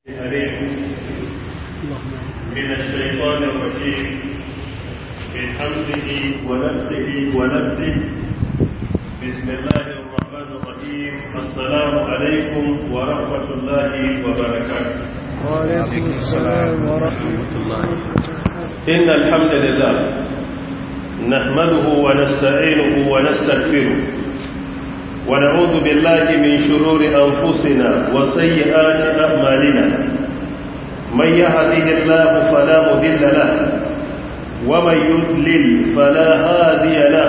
من الشيطان الرجيم من حمزه ونفسه ونفسه بسم الله الرحمن الرحيم السلام عليكم ورحمة الله وبركاته وعليكم السلام ورحمة الله إن الحمد لله نحمده ونستعينه ونستغفره ونعوذ بالله من شرور أنفسنا وسيئات أعمالنا من يهده الله فلا مضل له ومن يضلل فلا هادي له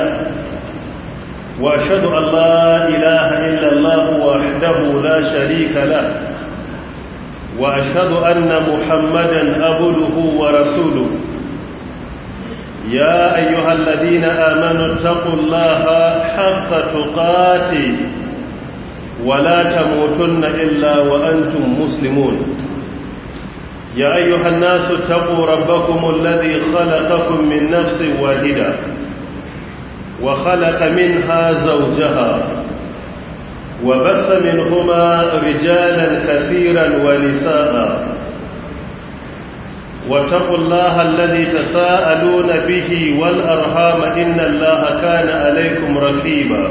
وأشهد أن لا إله إلا الله وحده لا شريك له وأشهد أن محمدا عبده ورسوله يا أيها الذين آمنوا اتقوا الله حق تقاته ولا تموتن إلا وأنتم مسلمون يا أيها الناس اتقوا ربكم الذي خلقكم من نفس واحدة وخلق منها زوجها وبث منهما رجالا كثيرا ونساء واتقوا الله الذي تساءلون به والأرحام إن الله كان عليكم رقيبا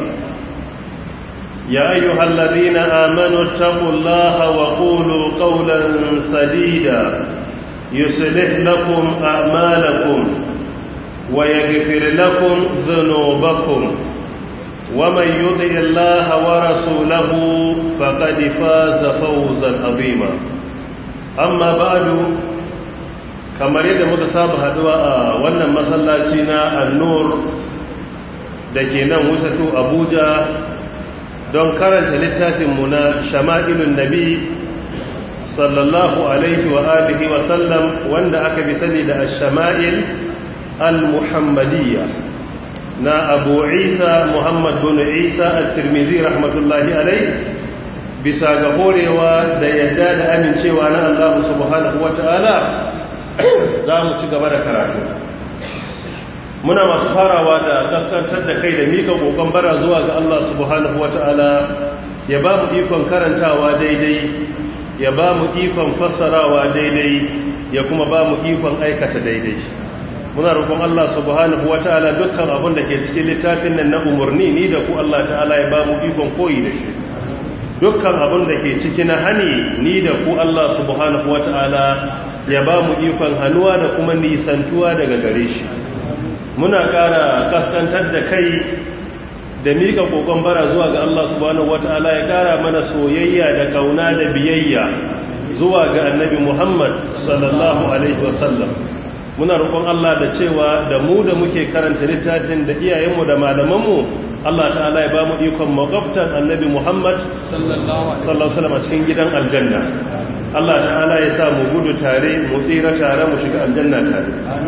يا أيها الذين آمنوا اتقوا الله وقولوا قولا سديدا يصلح لكم أعمالكم ويغفر لكم ذنوبكم ومن يطع الله ورسوله فقد فاز فوزا عظيما أما بعد kamar yadda muka saba haduwa a wannan masallaci na annur da ke nan wusatu abuja don karanta littafinmu na shama'ilun nabi sallallahu alaihi wa alihi wa sallam wanda aka bi sani da shama'il al-muhammadiyya na abu isa muhammad bin isa al-tirmizi rahmatullahi alaihi bisa ga horewa da yadda da amincewa na Allah subhanahu wa ta'ala za mu ci gaba da karatu muna masu farawa da kaskantar da kai da mika kokon bara zuwa ga Allah subhanahu wata'ala ya ba mu ikon karantawa daidai ya ba mu ikon fassarawa daidai ya kuma ba mu ikon aikata daidai muna roƙon Allah subhanahu wata'ala dukkan abin da ke cikin littafin nan na umarni ni da ku Allah ta'ala ya ba mu ikon koyi da shi dukkan abin da ke ciki na hani ni da ku Allah subhanahu wata'ala ya ba mu ikon hannuwa da kuma nisantuwa daga gare shi muna ƙara kaskantar da kai da miƙa ƙoƙon bara zuwa ga Allah subhanahu wata'ala ya ƙara mana soyayya da kauna da biyayya zuwa ga annabi Muhammad sallallahu alaihi wasallam muna roƙon Allah da cewa da mu da muke karanta littafin da iyayenmu da malamanmu Allah ta'ala ya ba mu ikon makwabtan annabi Muhammad sallallahu alaihi wasallam cikin gidan aljanna Allah ta'ala ya sa mu gudu tare mu tsira tare mu shiga aljanna tare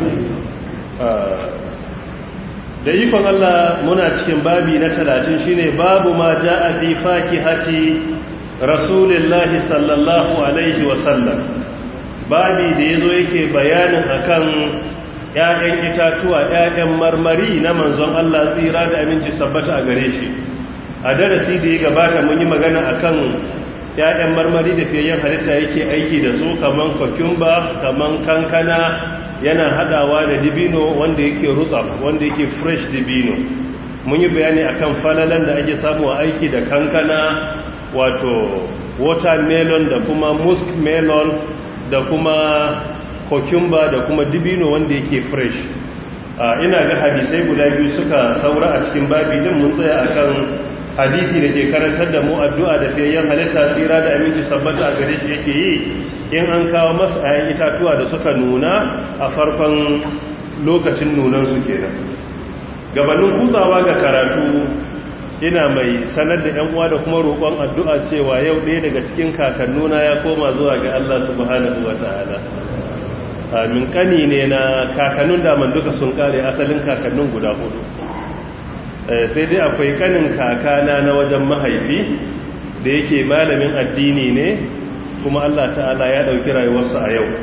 da ikon Allah muna cikin babi na talatin shine babu ma ja'a fi fakihati rasulillahi sallallahu alaihi wasallam babi da yazo yake bayanin akan ƴaƴan itatuwa ƴaƴan marmari na manzon Allah tsira da aminci sabbata a gare shi a darasi da ya gabata mun yi magana akan ‘ya'yan marmari da fiyayyen halitta yake aiki da su kaman kwakumba kaman kankana yana hadawa da dibino wanda yake rutsa wanda yake fresh dibino mun yi bayani akan falalan da ake samu a aiki da kankana wato watermelon da kuma musk melon da kuma kwakumba da kuma dibino wanda yake fresh ina ga hadisai guda biyu suka saura a cikin babi din mun tsaya akan hadisi da ke karantar da mu addu'a da fiyayyen halitta tsira da aminci sabbata a gare shi yake yi in an kawo masu ayan itatuwa da suka nuna a farkon lokacin nunansu kenan gabanin kutsawa ga karatu ina mai sanar da yan uwa da kuma roƙon addu'a cewa yau ɗaya daga cikin kakannuna ya koma zuwa ga Allah subhanahu wa ta'ala amin kani ne na kakannun daman duka sun kare asalin kakannin guda hudu sai dai akwai kanin kakana na wajen mahaifi da yake malamin addini ne kuma Allah ta'ala ya ɗauki rayuwarsa a yau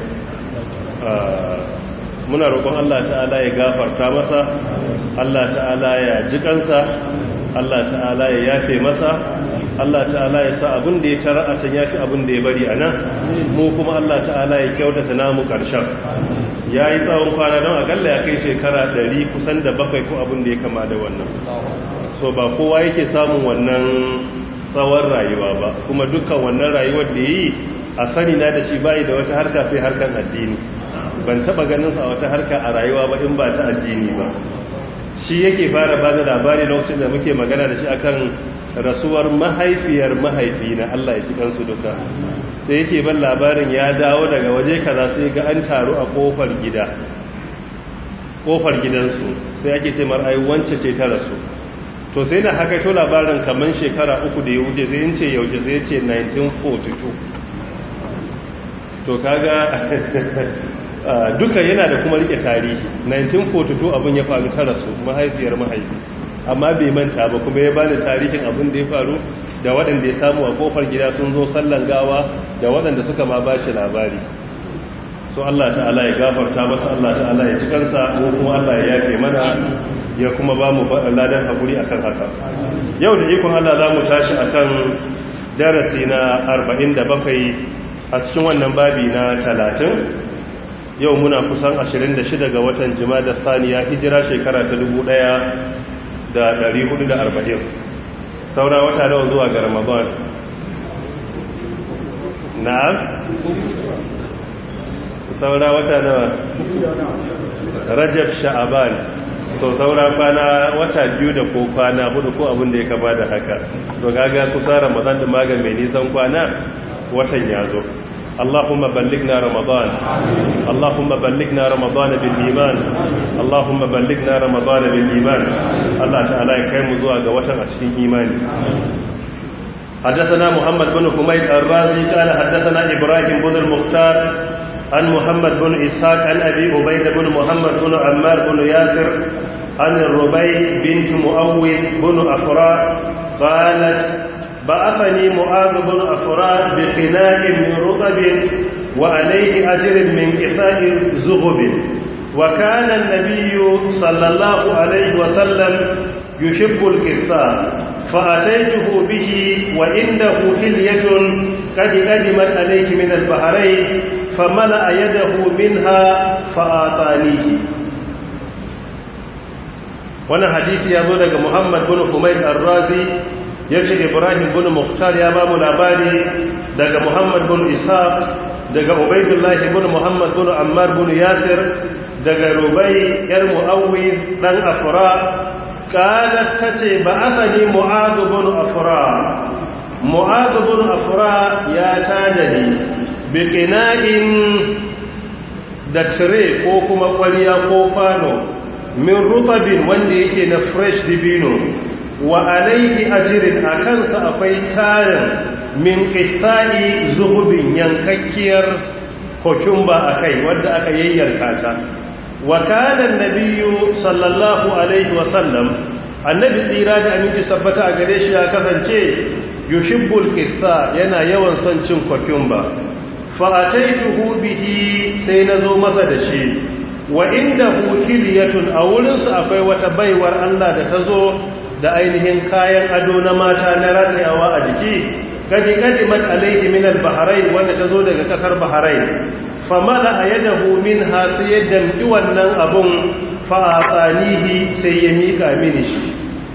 muna roƙon Allah ta'ala ya gafarta masa Allah ta'ala ya ji kansa Allah ta'ala ya yafe masa Allah ta'ala ya sa abin da ya tara a can yafi abin da ya bari a nan mu kuma Allah ta'ala ya kyautata namu karshen ya yi tsawon kwana don akalla ya kai shekara 100 kusan da bakwai ko abin da ya kama da wannan so ba kowa yake samun wannan tsawon rayuwa ba kuma dukkan wannan rayuwar da yi a sani na da shi bayi da wata harka sai harkan addini ban taba ganin sa wata harka a rayuwa ba in ba ta addini ba shi yake fara ba da labari lokacin da muke magana da shi akan rasuwar mahaifiyar mahaifi na Allah ya ci kansu duka sai yake ban labarin ya dawo daga waje kaza sai ga an taru a kofar gida kofar gidansu sai ake ce mar ai wance ce ta rasu to sai na haka to labarin kaman shekara uku da ya wuce sai in ce yaushe sai ce 1942 to kaga duka yana da kuma rike tarihi 1942 abin ya faru ta rasu mahaifiyar mahaifi amma bai manta ba kuma ya bani tarihin abin da ya faru da waɗanda ya samu a kofar gida sun zo sallan gawa da waɗanda suka ma ba shi labari so Allah ta'ala ya gafarta masa Allah ta'ala ya ci kansa ko kuma Allah ya yafe mana ya kuma ba mu ladan hakuri akan haka yau da ikon Allah za mu tashi akan darasi na 47 a cikin wannan babi na 30 yau muna kusan 26 ga watan da saniya hijira shekara ta 1440 saura wata nawa zuwa ga ramadan na'am saura wata nawa rajab sha'aban so saura kwana wata biyu da ko kwana hudu ko abin da ya kama da haka to gaga kusa ramadan da magan mai nisan kwana watan ya zo اللهم بلغنا رمضان اللهم بلغنا رمضان بالإيمان اللهم بلغنا رمضان بالإيمان الله تعالى يكرم زوا ga watan a cikin imani حدثنا محمد بن حميد الرازي قال حدثنا إبراهيم بن المختار عن محمد بن إسحاق عن أبي عبيد بن محمد بن عمار بن ياسر عن الربيع بنت مؤوذ بن أفراء قالت بعثني معاذ بن أفراء بقناء من رطب وعليه أجر من كفاء زغب وكان النبي صلى الله عليه وسلم يحب الكساء فأتيته به وعنده حلية قد قدمت عليه من البحرين فملأ يده منها فآتانيه wannan hadisi ya zo daga Muhammad bin Humayd Ar-Razi yace Ibrahim bin Mukhtar ya ba mu labari daga Muhammad bin Ishaq daga Ubaydullah bin Muhammad bin Ammar bin Yasir daga Rubai yar Muawwid dan Afra qalat tace ba'athani Mu'adh bin Afra Mu'adh bin Afra ya tajani biqina'in da tire ko kuma kwaliya ko kwano min rutabin wanda yake na fresh dibino wa alaihi ajirin a kansa akwai tarin min kisani zuhubin yankakkiyar kokumba a kai wadda aka yayyarka ta wa kana nabiyyu sallallahu alaihi wa sallam annabi tsira da aminci sabbata a gare shi ya kasance yuhibbul qissa yana yawan son cin kokumba fa ataituhu bihi sai nazo masa da shi wa inda hukiliyatun a wurinsu akwai wata baiwar Allah da ta zo da ainihin kayan ado na mata na ratayawa a jiki gaji gaji mat alaihi min al-bahrain wanda ta zo daga kasar bahrain famala ayadahu minha sai ya damki wannan abun fa atanihi sai ya mika mini shi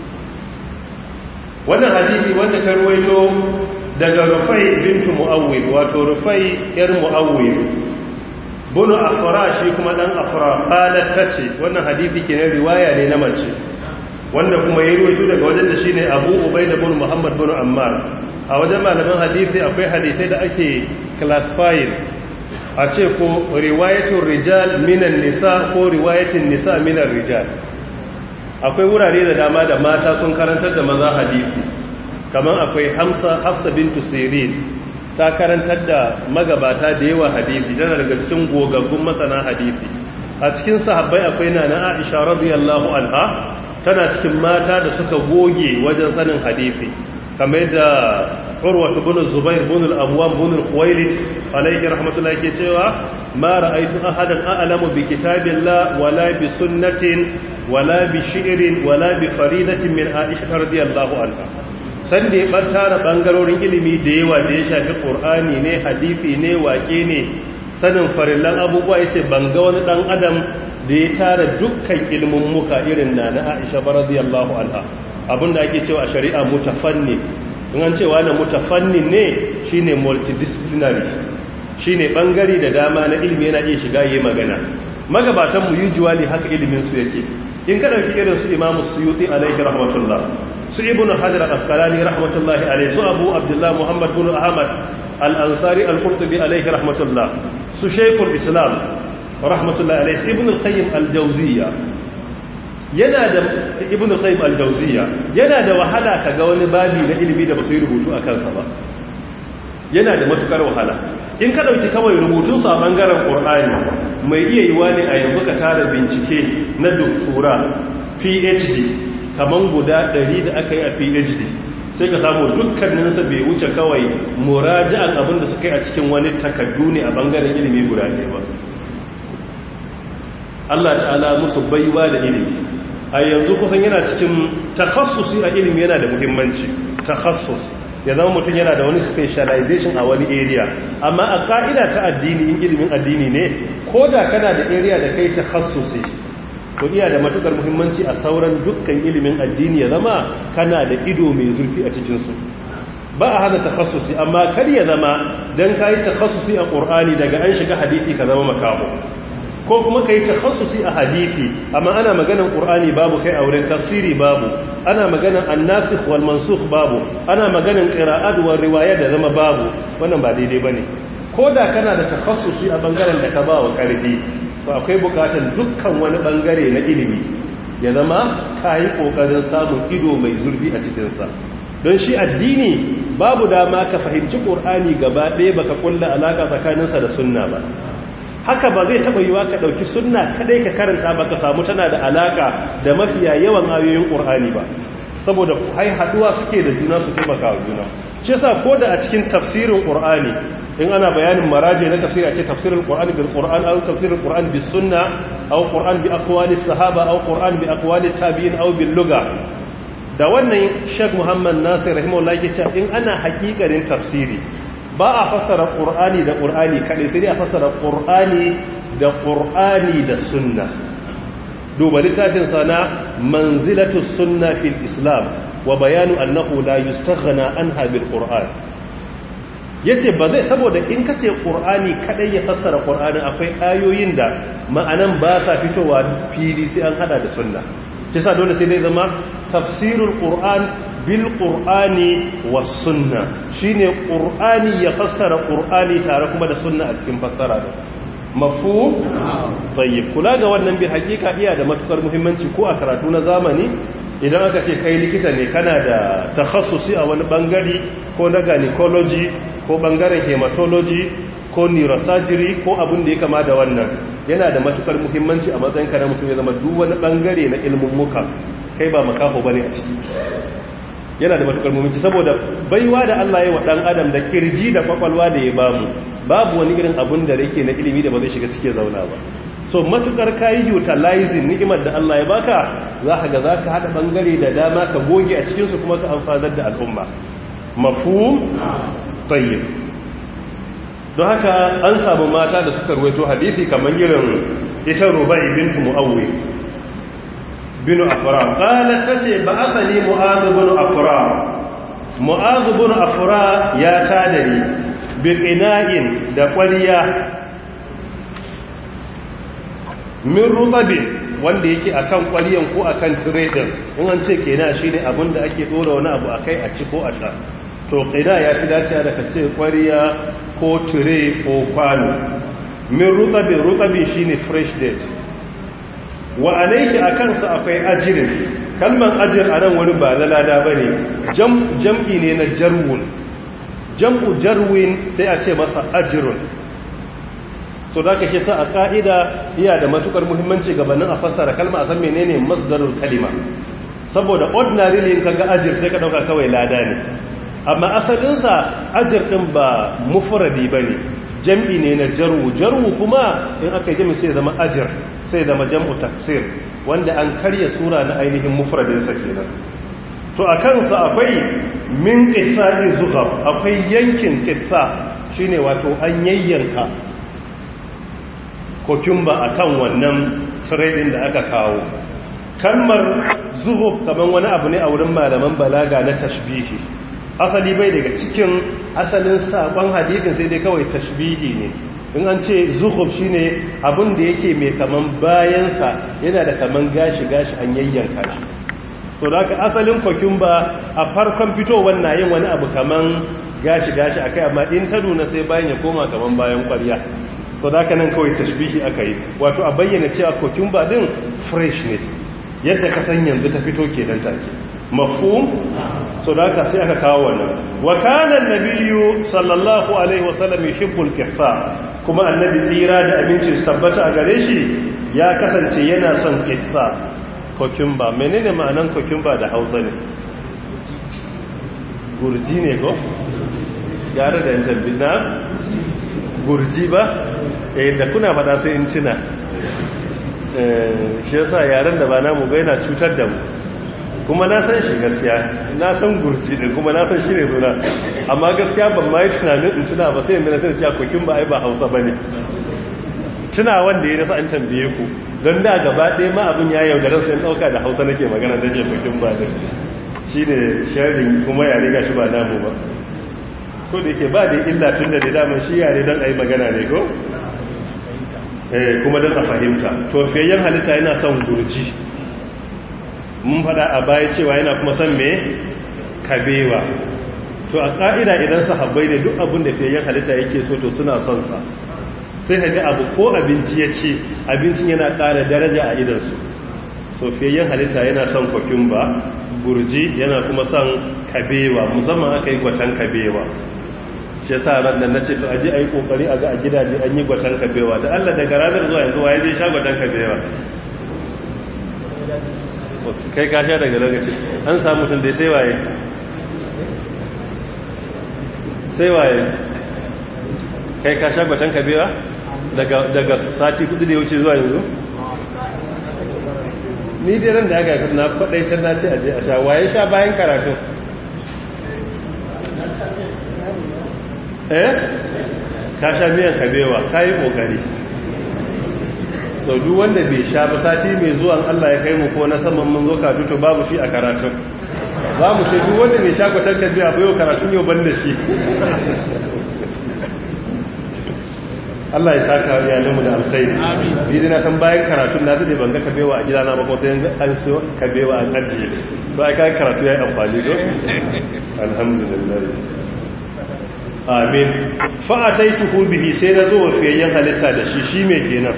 wannan hadisi wanda ta ruwaito daga rufai bintu muawwid wato rufai yar muawwid bunu afra shi kuma dan afra qalat tace wannan hadisi kenan riwaya ne na mace wanda kuma ya ruwaito daga wajen da shine Abu Ubaida bin Muhammad bin Ammar a wajen malaman hadisi akwai hadisai da ake classifying a ce ko riwayatul rijal minan nisa ko riwayatin nisa minan rijal akwai wurare da dama da mata sun karantar da maza hadisi kamar akwai Hamsa Hafsa bintu Sirin ta karantar da magabata da yawa hadisi tana daga cikin gogaggun masana hadisi a cikin sahabbai akwai nana Aisha radiyallahu anha tana cikin mata da suka goge wajen sanin hadisi kamar da Urwa ibn Zubair ibn al-Awwam ibn al-Khuwailid alayhi rahmatullahi ke cewa ma ra'aytu ahadan a'lamu bi kitabillah wala bi sunnatin wala bi shi'rin wala bi faridatin min Aisha radiyallahu anha sanda ya tara bangarorin ilimi da yawa da ya shafi ƙur'ani ne hadisi ne wake ne sanin farillan abubuwa ya ce ban ga wani ɗan adam da ya tara dukkan ilimin muka irin na na aisha radiyallahu anha abinda ake cewa a shari'a mutafanni in an cewa na mutafanni ne shine multidisciplinary shine bangare da dama na ilimi yana iya shiga yi magana magabatan mu usually haka ilimin su yake in ka dauki irin su imamu suyuti alaihi rahmatullah su ibnu hajar al-asqalani rahmatullahi alaihi su abu abdullah muhammad bin ahmad al-ansari al-qurtubi alaihi rahmatullah su shaykhul islam rahmatullahi alaihi su ibnu al-qayyim al-jawziyya yana da ibnu qayyim al-jawziyya yana da wahala kaga wani babi na ilimi da basu yi rubutu a kansa ba yana da matukar wahala in ka dauki kawai rubutun sa bangaren qur'ani mai iya yiwa ne a yanzu ka tara bincike na doktora phd kaman guda 100 da aka yi a phd sai ka samu dukkanin sa bai wuce kawai muraji'an abin da suka yi a cikin wani takaddu ne a bangaren ilimi guda ɗaya ba Allah ta'ala musu baiwa da ilimi a yanzu kusan yana cikin takhassusi a ilimi yana da muhimmanci takhassus ya zama mutum yana da wani specialization a wani area amma a ka'ida ta addini in ilimin addini ne ko da kana da area da kai takhassusi to iya da matukar muhimmanci a sauran dukkan ilimin addini ya zama kana da ido mai zurfi a cikin su ba a hana takhassusi amma kar ya zama dan kai takhassusi a qur'ani daga an shiga hadisi ka zama makaho ko kuma ka yi takhassusi a hadisi amma ana maganan qur'ani babu kai a wurin tafsiri babu ana maganan annasikh wal mansukh babu ana maganan qira'at wal riwaya da zama babu wannan ba daidai bane ko da kana da takhassusi a bangaren da ka ba wa karfi to akwai bukatan dukkan wani bangare na ilimi ya zama kai kokarin samun ido mai zurfi a cikin sa don shi addini babu dama ka fahimci qur'ani gaba ɗaya baka kulla alaka tsakaninsa da sunna ba haka ba zai taba yiwa ka dauki sunna kadai ka karanta ba ka samu tana da alaka da mafiya yawan ayoyin qur'ani ba saboda hai haduwa suke da juna su taimaka wa juna shi yasa ko da a cikin tafsirin qur'ani in ana bayanin maraji na tafsiri a ce tafsirin qur'ani bil qur'an aw tafsirin qur'an bis sunna aw qur'an bi aqwali sahaba aw qur'an bi aqwali tabi'in aw bil lugha da wannan Sheikh Muhammad Nasir rahimahullah yake cewa in ana hakikarin tafsiri ba a fassara ƙur'ani da ƙur'ani kaɗai sai dai a fassara ƙur'ani da ƙur'ani da sunna duba littafin sana manzilatu sunna fil islam wa bayanu annahu la yustaghna anha bil qur'an yace ba zai saboda in kace ƙur'ani kaɗai ya fassara ƙur'ani akwai ayoyin da ma'anan ba sa fitowa fili sai an hada da sunna kisa dole sai dai zama tafsirul qur'an bil qur'ani was sunna shine qur'ani ya fassara qur'ani tare kuma da sunna a cikin fassara da mafhum tayyib kula ga wannan bi hakika iya da matukar muhimmanci ko a karatu na zamani idan aka ce kai likita ne kana da takhassusi a wani bangare ko na gynecology ko bangaren hematology ko neurosurgery ko abin da ya kama da wannan yana da matukar muhimmanci a matsayin ka na mutum ya zama duk wani bangare na ilmin muka kai ba makafo bane a ciki yana da matukar muhimmanci saboda baiwa da Allah ya wa dan adam da kirji da kwakwalwa da ya bamu babu wani irin abun da yake na ilimi da ba zai shiga cikin zauna ba so matukar kayi utilizing ni'imar da Allah ya baka za ka ga za ka haɗa bangare da dama ka goge a cikinsu kuma ka amfanar da al'umma mafhum tayyib don haka an samu mata da suka ruwaito hadisi kamar irin ita rubai bintu mu'awwi binu afra qalat tace ba asali mu'adh bin afra mu'adh bin afra ya tadari bi qina'in da kwaliya min rubabin wanda yake akan kwaliyan ko akan tire din in an ce kenan shine abin da ake dora wani abu akai a ci ko a sha to qina ya fi dacewa da kace kwariya ko tire ko kwano min rutabin rutabin shine fresh date wa alayki akan sa akwai ajirin kalman ajir anan wani ba na lada bane jam jam'i ne na jarwun jam'u jarwin sai a ce masa ajirun to da kake sa a ka'ida iya da matukar muhimmanci gabanin a fassara kalma a san menene masdarul kalima saboda ordinary in kaga ajir sai ka dauka kawai lada ne amma asalinsa ajir din ba mufradi bane jam'i ne na jarwu jarwu kuma in aka yi sai zama ajir sai zama jam'u taksir wanda an karya sura na ainihin mufradin sa kenan to a kansa akwai min ƙisari zuhab akwai yankin ƙisa shine wato an yayyanka kokumba a kan wannan tsirai da aka kawo kalmar zuhub kamar wani abu ne a wurin malaman balaga na tashbihi asali bai daga cikin asalin saƙon hadithin sai dai kawai tashbihi ne in an ce zuhub shine abin da yake mai kaman bayansa yana da kaman gashi-gashi an yayyanka shi to da asalin kokumba a farkon fitowar na yin wani abu kaman gashi-gashi akai amma in ta nuna sai bayan ya koma kaman bayan kwarya to da nan kawai tashbihi aka yi wato a bayyana cewa kokumba din fresh ne yadda ka san yanzu ta fito kenan take mafhum so da haka sai aka kawo wannan wa kana annabiyyu sallallahu alaihi wasallam yuhibbul qissa kuma annabi tsira da abincin tabbata a gare shi ya kasance yana son qissa kokumba menene ma'anan kokumba da Hausa ne gurji ne ko yare da yanzu na gurji ba eh da kuna fada sai in tuna shi yasa yaren da ba namu ga yana cutar da mu kuma na san shi gaskiya na san gurji din kuma na san shi ne suna amma gaskiya ban ma yi tunanin in tuna ba sai yanzu na sai kokin ba ai ba hausa ba ne tuna wanda ya nasa an tambaye ku don da gaba ɗaya ma abin ya yaudarar sai ɗauka da hausa nake magana da ce kokin ba din shi ne sharing kuma yare ga shi ba namu ba ko da yake ba da illa tun da daman shi yare don a yi magana ne ko kuma don a fahimta to fiyayyen halitta yana son gurji mun fada a baya cewa yana kuma son me kabewa to a ƙa'ida idan sahabbai ne duk abin da fiyayyen halitta yake so to suna son sa sai ka ga abu ko abinci ya ce abincin yana ƙara daraja a idansu so fiyayyen halitta yana son kwakumba gurji yana kuma son kabewa musamman aka yi gwatan kabewa shi yasa ran nan nace to aje ayi kokari a ga a gidaje an yi gwatan kabewa da Allah daga ranar zuwa yanzu waye zai sha gwatan kabewa wasu kai ka sha daga lokaci an samu tun dai sai waye sai waye kai ka sha gwatan kabewa daga daga sati kudu da ya wuce zuwa yanzu ni dai ran da aka na kwadaitar na ce aje a sha waye sha bayan karatu eh ka sha miyan kabewa ka yi ƙoƙari sau duk wanda bai sha ba sati mai zuwan Allah ya kai mu ko na saman mun zo katutu babu shi a karatun za mu ce duk wanda bai sha kwatar kabewa ba yau karatun yau ban da shi Allah ya saka iyalinmu da alkhairi ni dai na san bayan karatun na zai ban ga kabewa a gidana ba ko sai an so kabewa an ajiye to ai kai karatu yayi amfani do alhamdulillah amin fa'ataituhu bihi sai na zo wafiyayyen halitta da shi shi mai kenan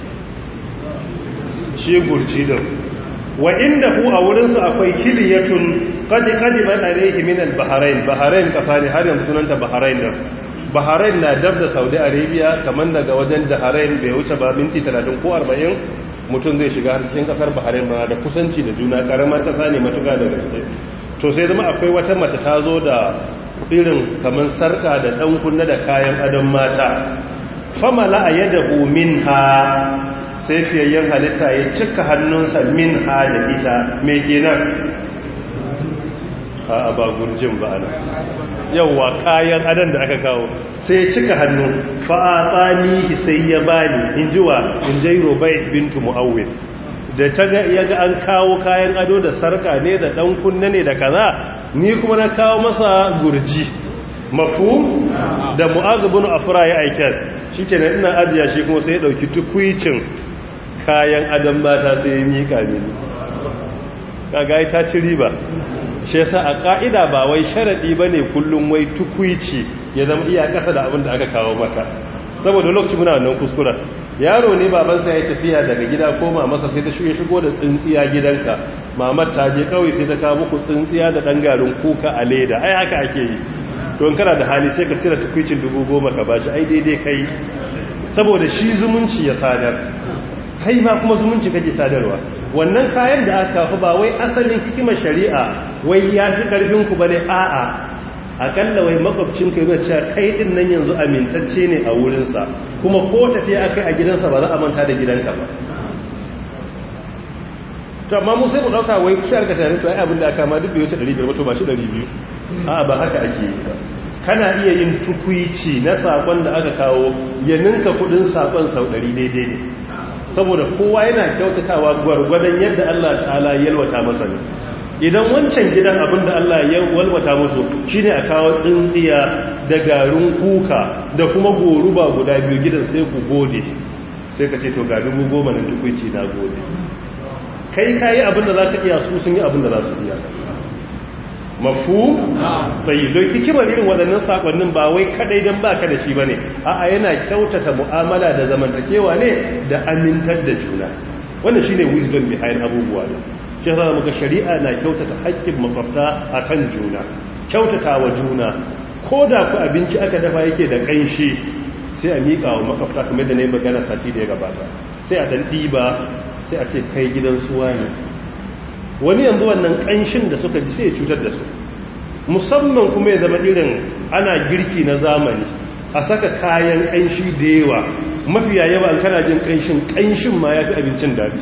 shi gurci din wa inda ku a wurinsu akwai kiliyatun kadi kadi ban alaihi min al-bahrain bahrain kasa ne har yanzu sunanta bahrain din bahrain na dab da saudi arabia kamar daga wajen bahrain bai wuce ba minti 30 ko 40 mutum zai shiga har cikin kasar bahrain ba da kusanci da juna karamar kasa ne matuka da gaske to sai zama akwai wata mace ta zo da irin kamar sarka da ɗan kunna da kayan adon mata famala a yadda min ha sai fiyayyen halitta ya cika hannunsa min ha da ita mai kenan a ba gurjin ba ana yauwa kayan adon da aka kawo sai ya cika hannu fa'atsani sai ya bani in ji wa in jai robai bintu mu'awwin da ta ga ya ga an kawo kayan ado da sarka ne da ɗan kunna ne da kaza ni kuma na kawo masa gurji mafu da mu'azubun afra ya aikar shi ke ina ajiya shi kuma sai ya ɗauki tukwicin kayan adon mata sai ya miƙa mini kaga ta ci riba shi yasa a ƙa'ida ba wai sharaɗi ba ne kullum wai tukwici ya zama iya ƙasa da abin da aka kawo maka saboda lokaci muna wannan kuskura yaro ne babansa ya tafiya daga gida ko mamarsa sai ta shuye shigo da tsintsiya gidanka mamar ta je kawai sai ta kawo muku tsintsiya da ɗan garin kuka a leda ai haka ake yi don kana da hali sai ka cire tukwicin dubu goma ka bashi ai daidai kai saboda shi zumunci ya sadar kai ma kuma zumunci kake sadarwa wannan kayan da aka kafa ba wai asalin hikimar shari'a wai ya fi karfinku ba ne a'a akalla wai makwabcinka yana cewa kai din nan yanzu amintacce ne a wurinsa kuma ko tafiya aka a gidansa ba za a manta da gidanka ba to amma mu sai mu dauka wai kusa aka tare to ai abin da aka ma duk bai wuce 500 ba to ba shi 200 a'a ba haka ake yi ba kana iya yin tukuici na sakon da aka kawo ya ninka kudin sakon sau 100 daidai ne saboda kowa yana kyautatawa gwargwadon yadda Allah ta'ala ya yalwata masa ne idan wancan gidan abin da Allah ya walwata musu shine a kawo tsintsiya da garin kuka da kuma goruba guda biyu gidan sai ku gode sai ka ce to ga dubu goma na tukuici na gode kai kayi abin da za ka iya su sun yi abin da za su iya mafu tsayi don hikimar irin waɗannan sakonnin ba wai kadai don ba ka da shi ba ne a'a yana kyautata mu'amala da zamantakewa ne da amintar da juna wannan shi ne wisdom behind abubuwa ne shi yasa muka shari'a na kyautata haƙƙin makwabta akan juna kyautata wa juna ko da ku abinci aka dafa yake da ƙanshi sai a miƙa wa makwabta kamar da na yi magana sati da ya gabata sai a ɗan ɗiba sai a ce kai gidan suwa ne wani yanzu wannan ƙanshin da suka ji sai ya cutar da su musamman kuma ya zama irin ana girki na zamani a saka kayan ƙanshi da yawa mafiya yawa an kana jin ƙanshin ƙanshin ma ya fi abincin daɗi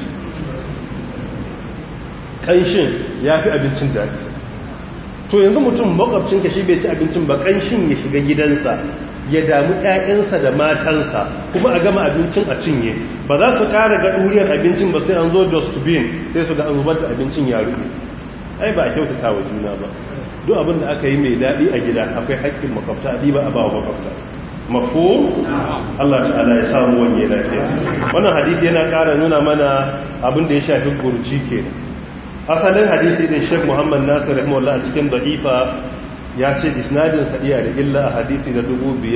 ƙanshin ya fi abincin daɗi to yanzu mutum makwabcinka shi bai ci abincin ba ƙanshin ya shiga gidansa ya damu ƴaƴansa da matansa kuma a gama abincin a cinye ba za su ƙara ga ɗuriyar abincin ba sai an zo dustbin sai su ga an zubar da abincin ya rufe ai ba a kyautata wa juna ba duk abin da aka yi mai daɗi a gida akwai haƙƙin makwabta a ba a ba wa makwabta mafo Allah ta'ala ya samu wanye lafiya wannan hadisi yana ƙara nuna mana abin da ya shafi gurji kenan asalin hadisi din Sheikh Muhammad Nasir rahimahullah a cikin da'ifa ya ce isnadin sa iya da illa a hadisi na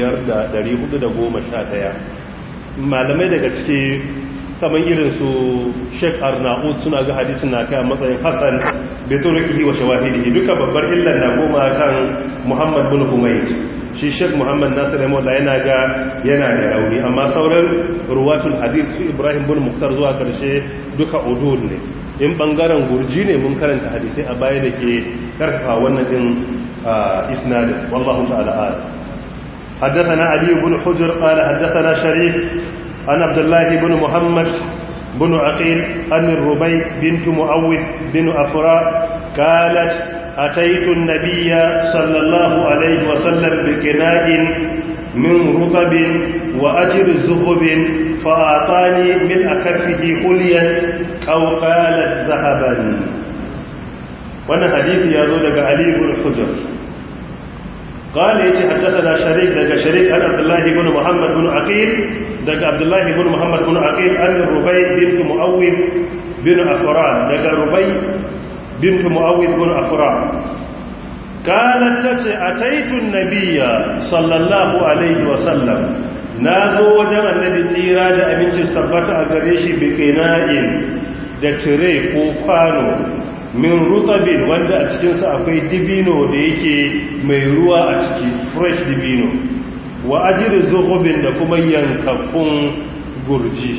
5411 malamai daga ciki kamar irin su Sheikh Arnaud suna ga hadisin na kai a matsayin Hassan bi turkihi wa shawahidihi duka babbar illar na goma kan Muhammad bin Humayd shi Sheikh Muhammad Nasir rahimahullah yana ga yana da rauni amma sauran ruwatul hadith su Ibrahim bin Muktar zuwa karshe duka udul ne in bangaren gurji ne mun karanta hadisai a baya da ke karfafa wannan din isnadin wallahu ta'ala ala حدثنا علي بن حجر قال حدثنا شريك عن عبد الله بن محمد بن عقيل عن الربيع بنت معوذ بن أفراء قالت أتيت النبي صلى الله عليه وسلم بكناء من رطب وأجر زخب فأعطاني من أكفه حليا أو قالت ذهبا وانا حديث يقول لك علي بن حجر قال يتي حدثنا شريك لك شريك عن عبد الله بن محمد بن عقيل لك عبد الله بن محمد بن عقيل عن الربيع بنت مؤوذ بن أفران لك الربيع بنت مؤوذ بن أفران قالت تتي أتيت النبي صلى الله عليه وسلم نازو وجه النبي tsira da abinci tabbata a gare shi bi qina'in da tire ko kwano min rutabin wanda a cikinsa akwai dibino da yake mai ruwa a ciki fresh dibino wa ajiri zuhubin da kuma yankakkun gurji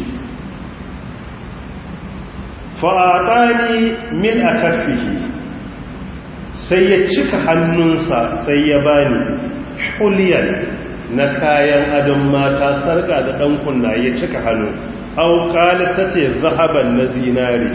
fa'aɗani min a kafihi sai ya cika hannunsa sai ya bani huliyar na kayan adon mata sarka da ɗan kunna ya cika hannu auƙali ta ce zahaban na zinari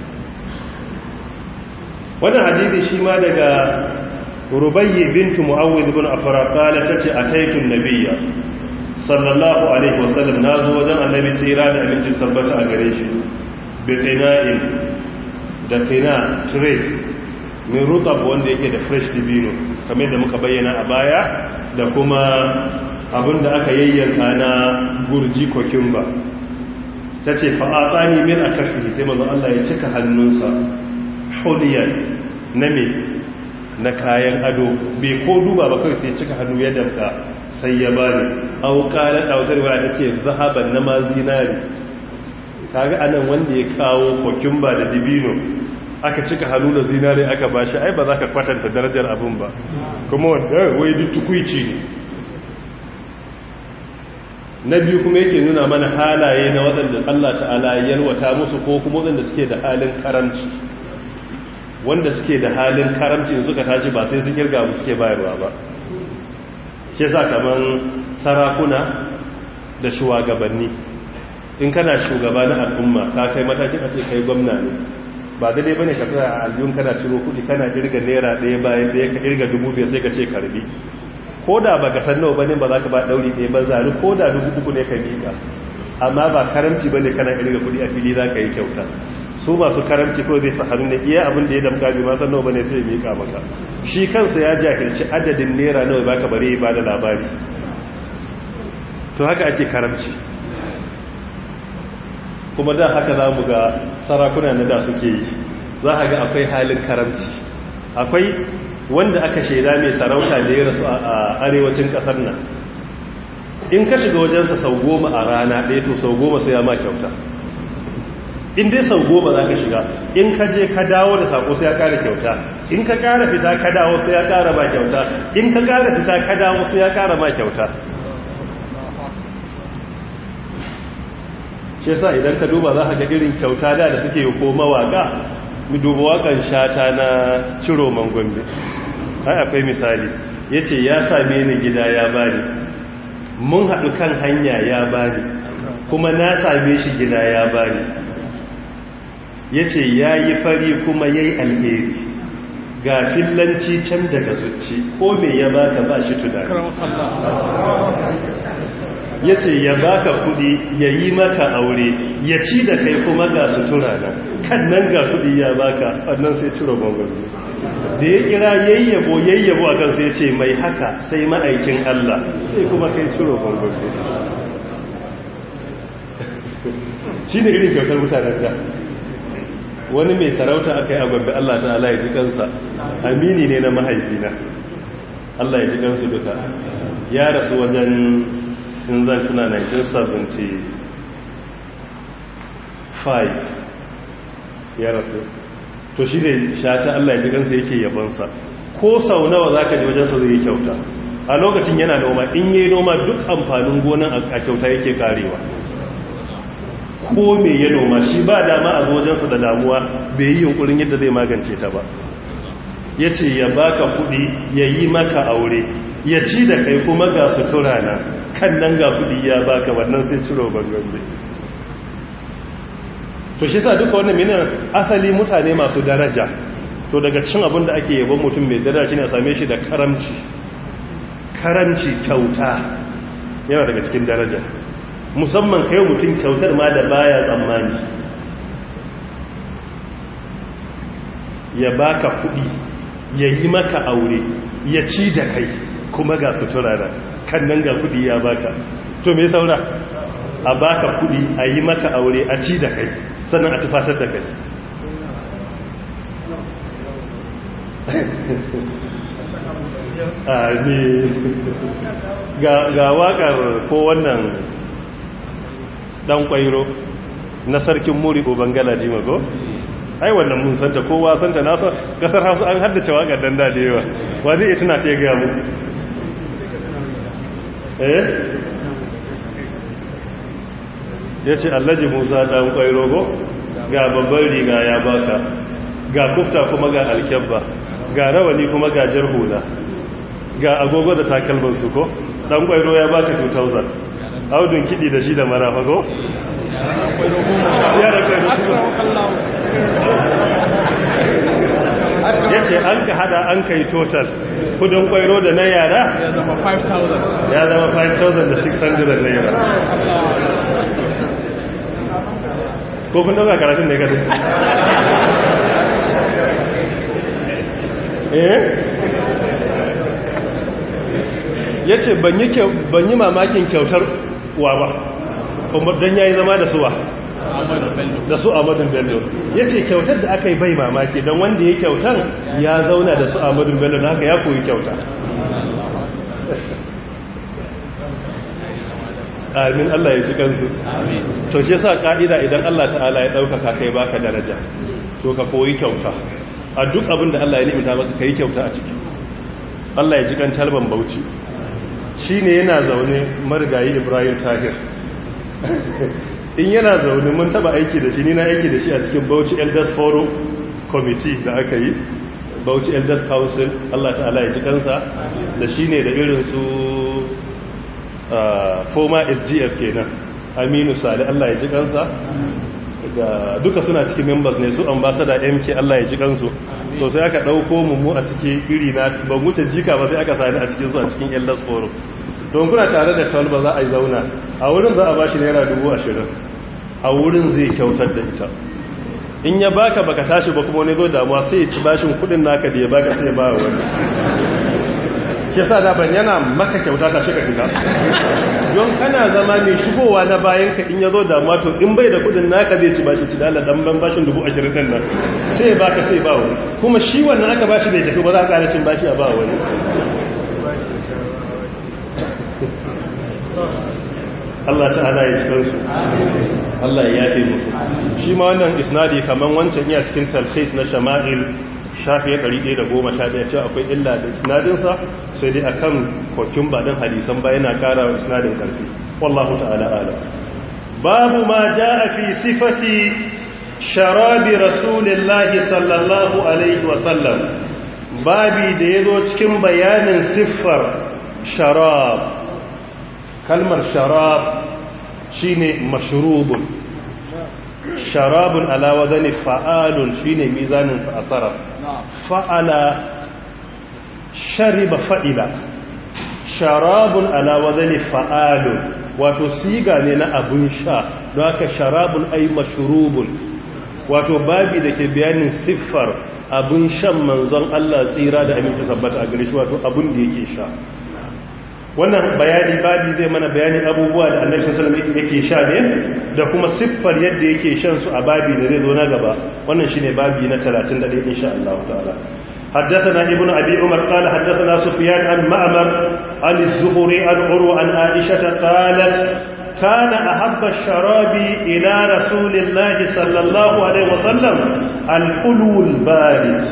wannan hadisi shi ma daga rubayyi bintu mu'awwid ibn afra qala tace ataitu nabiyya sallallahu alaihi wasallam nazo wajen annabi tsira da aminci tabbata a gare shi bi qina'in da qina tray min rutab wanda yake da fresh dibino kamar da muka bayyana a baya da kuma abinda aka yayyanka na gurji kokumba tace fa atani min akafi sai manzo Allah ya cika hannunsa huliyar na me na kayan ado bai ko duba ba kawai sai cika hannu ya damka sai ya bani auƙalar ɗautarwa ta ce zahaban na ma zinari kaga anan wanda ya kawo kokumba da dibino aka cika hannu da zinari aka bashi ai ba za ka kwatanta darajar abin ba kuma wanda wai duk tukuici ne na biyu kuma yake nuna mana halaye na waɗanda Allah ta'ala yalwata musu ko kuma waɗanda suke da halin karanci wanda suke da halin karamci suka tashi ba sai su kirga mu suke bayarwa ba ke sa kaman sarakuna da shugabanni in kana shugaba na al'umma ka kai matakin a ce kai gwamna ne ba daidai bane ka tsaya a aljihun kana ciro kuɗi kana kirga naira ɗaya bayan ɗaya ka kirga dubu biyar sai ka ce karbi ko da ba ka san nawa bane ba za ka ba ɗauri ɗaya ba zari ko da dubu uku ne ka miƙa amma ba karamci bane kana kirga kuɗi a fili za ka yi kyauta su masu karamci ko zai hannu ne iya abin da ya damka bi ma san nawa bane sai ya miƙa maka shi kansa ya jahilci adadin naira nawa baka bare ba da labari to haka ake karamci kuma da haka za mu ga sarakuna na da suke yi za a ga akwai halin karamci akwai wanda aka shaida mai sarauta da ya rasu a arewacin kasar nan in ka shiga wajensa sau goma a rana ɗaya to sau goma sai ya ma kyauta in dai sau goma za ka shiga in ka je ka dawo da sako sai ya ƙara kyauta in ka ƙara fita ka dawo sai ya ƙara ma kyauta in ka ƙara fita ka dawo sai ya ƙara ma kyauta shi yasa idan ka duba za ka ga irin kyauta da da suke yi ko mawaka mu duba wakan shata na ciro mangombe ai akwai misali yace ya same ni gida ya bani mun haɗu kan hanya ya bani kuma na same shi gida ya bani yace yayi fari kuma yayi alheri ga fillanci can daga zuci ko me ya baka ba shi tunani ya ce ya baka kudi ya yi maka aure ya ci da kai kuma ga sutura na kan nan ga kudi ya baka wannan sai ciro gwangwani da ya kira yayyabo yayyabo a kansa ya ce mai haka sai ma'aikin Allah sai kuma kai ciro gwangwani shi ne irin kyautar mutanen da wani mai sarauta aka yi a gwabbe Allah ta Allah ya ji kansa amini ne na mahaifina Allah ya ji kansu duka ya rasu wajen in zan tuna 1975 ya rasu to shi ne shata Allah ya ji kansa yake yabansa ko sau nawa za ka ji wajensa zai yi kyauta a lokacin yana noma in yi noma duk amfanin gonan a kyauta yake karewa ko me ya noma shi ba dama a wajensa da damuwa bai yi yunkurin yadda zai magance ta ba ya ce ya baka kudi ya yi maka aure ya ci da kai kuma ga sutura na kan nan ga kudi ya baka wannan sai ciro bangambe to shi sa duka wannan mina asali mutane masu daraja to daga cikin abin da ake yabon mutum mai daraja shine a same shi da karamci karamci kyauta yana daga cikin daraja musamman kai mutum kyautar ma da baya tsammani ya baka kudi ya yi maka aure ya ci da kai kuma ga sutura da kan nan ga kudi ya baka to me saura a baka kudi a yi maka aure a ci da kai sannan a tufatar da kai ga wakar ko wannan dan kwairo na sarkin muri ko bangala jimago ai wannan mun santa kowa santa nasa kasar hausa an haddace wakar dan da yawa wa zai tuna ta ga mu eh yace Alhaji Musa dan kwairogo ga babban riga ya baka ga kufta kuma ga alkebba ga rawani kuma ga jarhula ga agogo da takalman su ko dan kwairo ya baka 2000 audun kidi da shi da marafa ko ya ce an ka hada an kai total kudin kwairo da na yara ya zama 5,000 ya zama 5,600 naira ko kun dauka karatun ne gadi eh ya ce ban yi mamakin kyautar wa ba kuma don ya yi zama da suwa da su amadun bello ya ce kyautar da aka yi bai mamaki don wanda ya kyautar ya zauna da su amadun bello na haka ya koyi kyauta amin Allah ya ci kansu to shi sa ka'ida idan Allah ta'ala ya ɗaukaka kai baka daraja to ka koyi kyauta a duk abin da Allah ya nimita maka kai kyauta a ciki Allah ya ji kan talban bauchi shi ne yana zaune marigayi ibrahim tahir in yana zaune mun taba aiki da shi ni na aiki da shi a cikin bauchi elders forum committee da aka yi bauchi elders council Allah ta'ala ya ji kansa da shi ne da irin su former sgf kenan aminu sali Allah ya ji kansa ga duka suna cikin members ne su ambassador MK Allah ya ji kansu to sai aka dauko mu mu a cikin iri na ban wuce jika ba sai aka sani a cikin su a cikin Elders Forum don kuna tare da tawal ba za a yi zauna a wurin za a bashi naira dubu ashirin a wurin zai kyautar da ita in ya baka baka tashi ba kuma wani zo damuwa sai ya ci bashin kudin naka da ya baka sai ya ba wani ke sa da ban yana maka kyauta ta shiga fita don kana zama mai shigowa na bayan ka in ya zo damuwa to in bai da kudin naka zai ci bashin ci da Allah dan ban bashin dubu ashirin din nan sai ya baka sai ba wani kuma shi wannan aka bashi bai tafi ba za a ƙara cin bashi a ba wani Allah ta'ala ya cikin su Allah ya yafe musu shi ma wannan isnadi kaman wancan iya cikin talhis na shama'il shafi 111 cewa akwai illa da isnadin sa sai dai akan kokin badan hadisan ba yana kara wa isnadin karfi wallahu ta'ala ala babu ma jaa fi sifati sharabi rasulillahi sallallahu alaihi wa sallam babi da yazo cikin bayanin siffar sharab kalmar sharab shine mashrubun sharabun ala wazani fa'alun shine mizanin asara fa'ala shariba fa'ila sharabun ala wazani fa'alun wato siga ne na abun sha don haka sharabun ai mashrubun wato babi da ke bayanin siffar abun shan manzon Allah tsira da aminci sabbata a gare shi wato abun da yake sha wannan bayani babi zai mana bayanin abubuwa da annabi sallallahu alaihi wasallam yake sha ne da kuma siffar yadda yake shan su a babi da zai zo na gaba wannan shine babi na 31 insha Allah ta'ala حدثنا ابن أبي عمر قال حدثنا سفيان عن معمر عن الزهري عن عروة عن عائشة قالت كان أحب الشراب إلى رسول الله صلى الله عليه وسلم الحلو البارد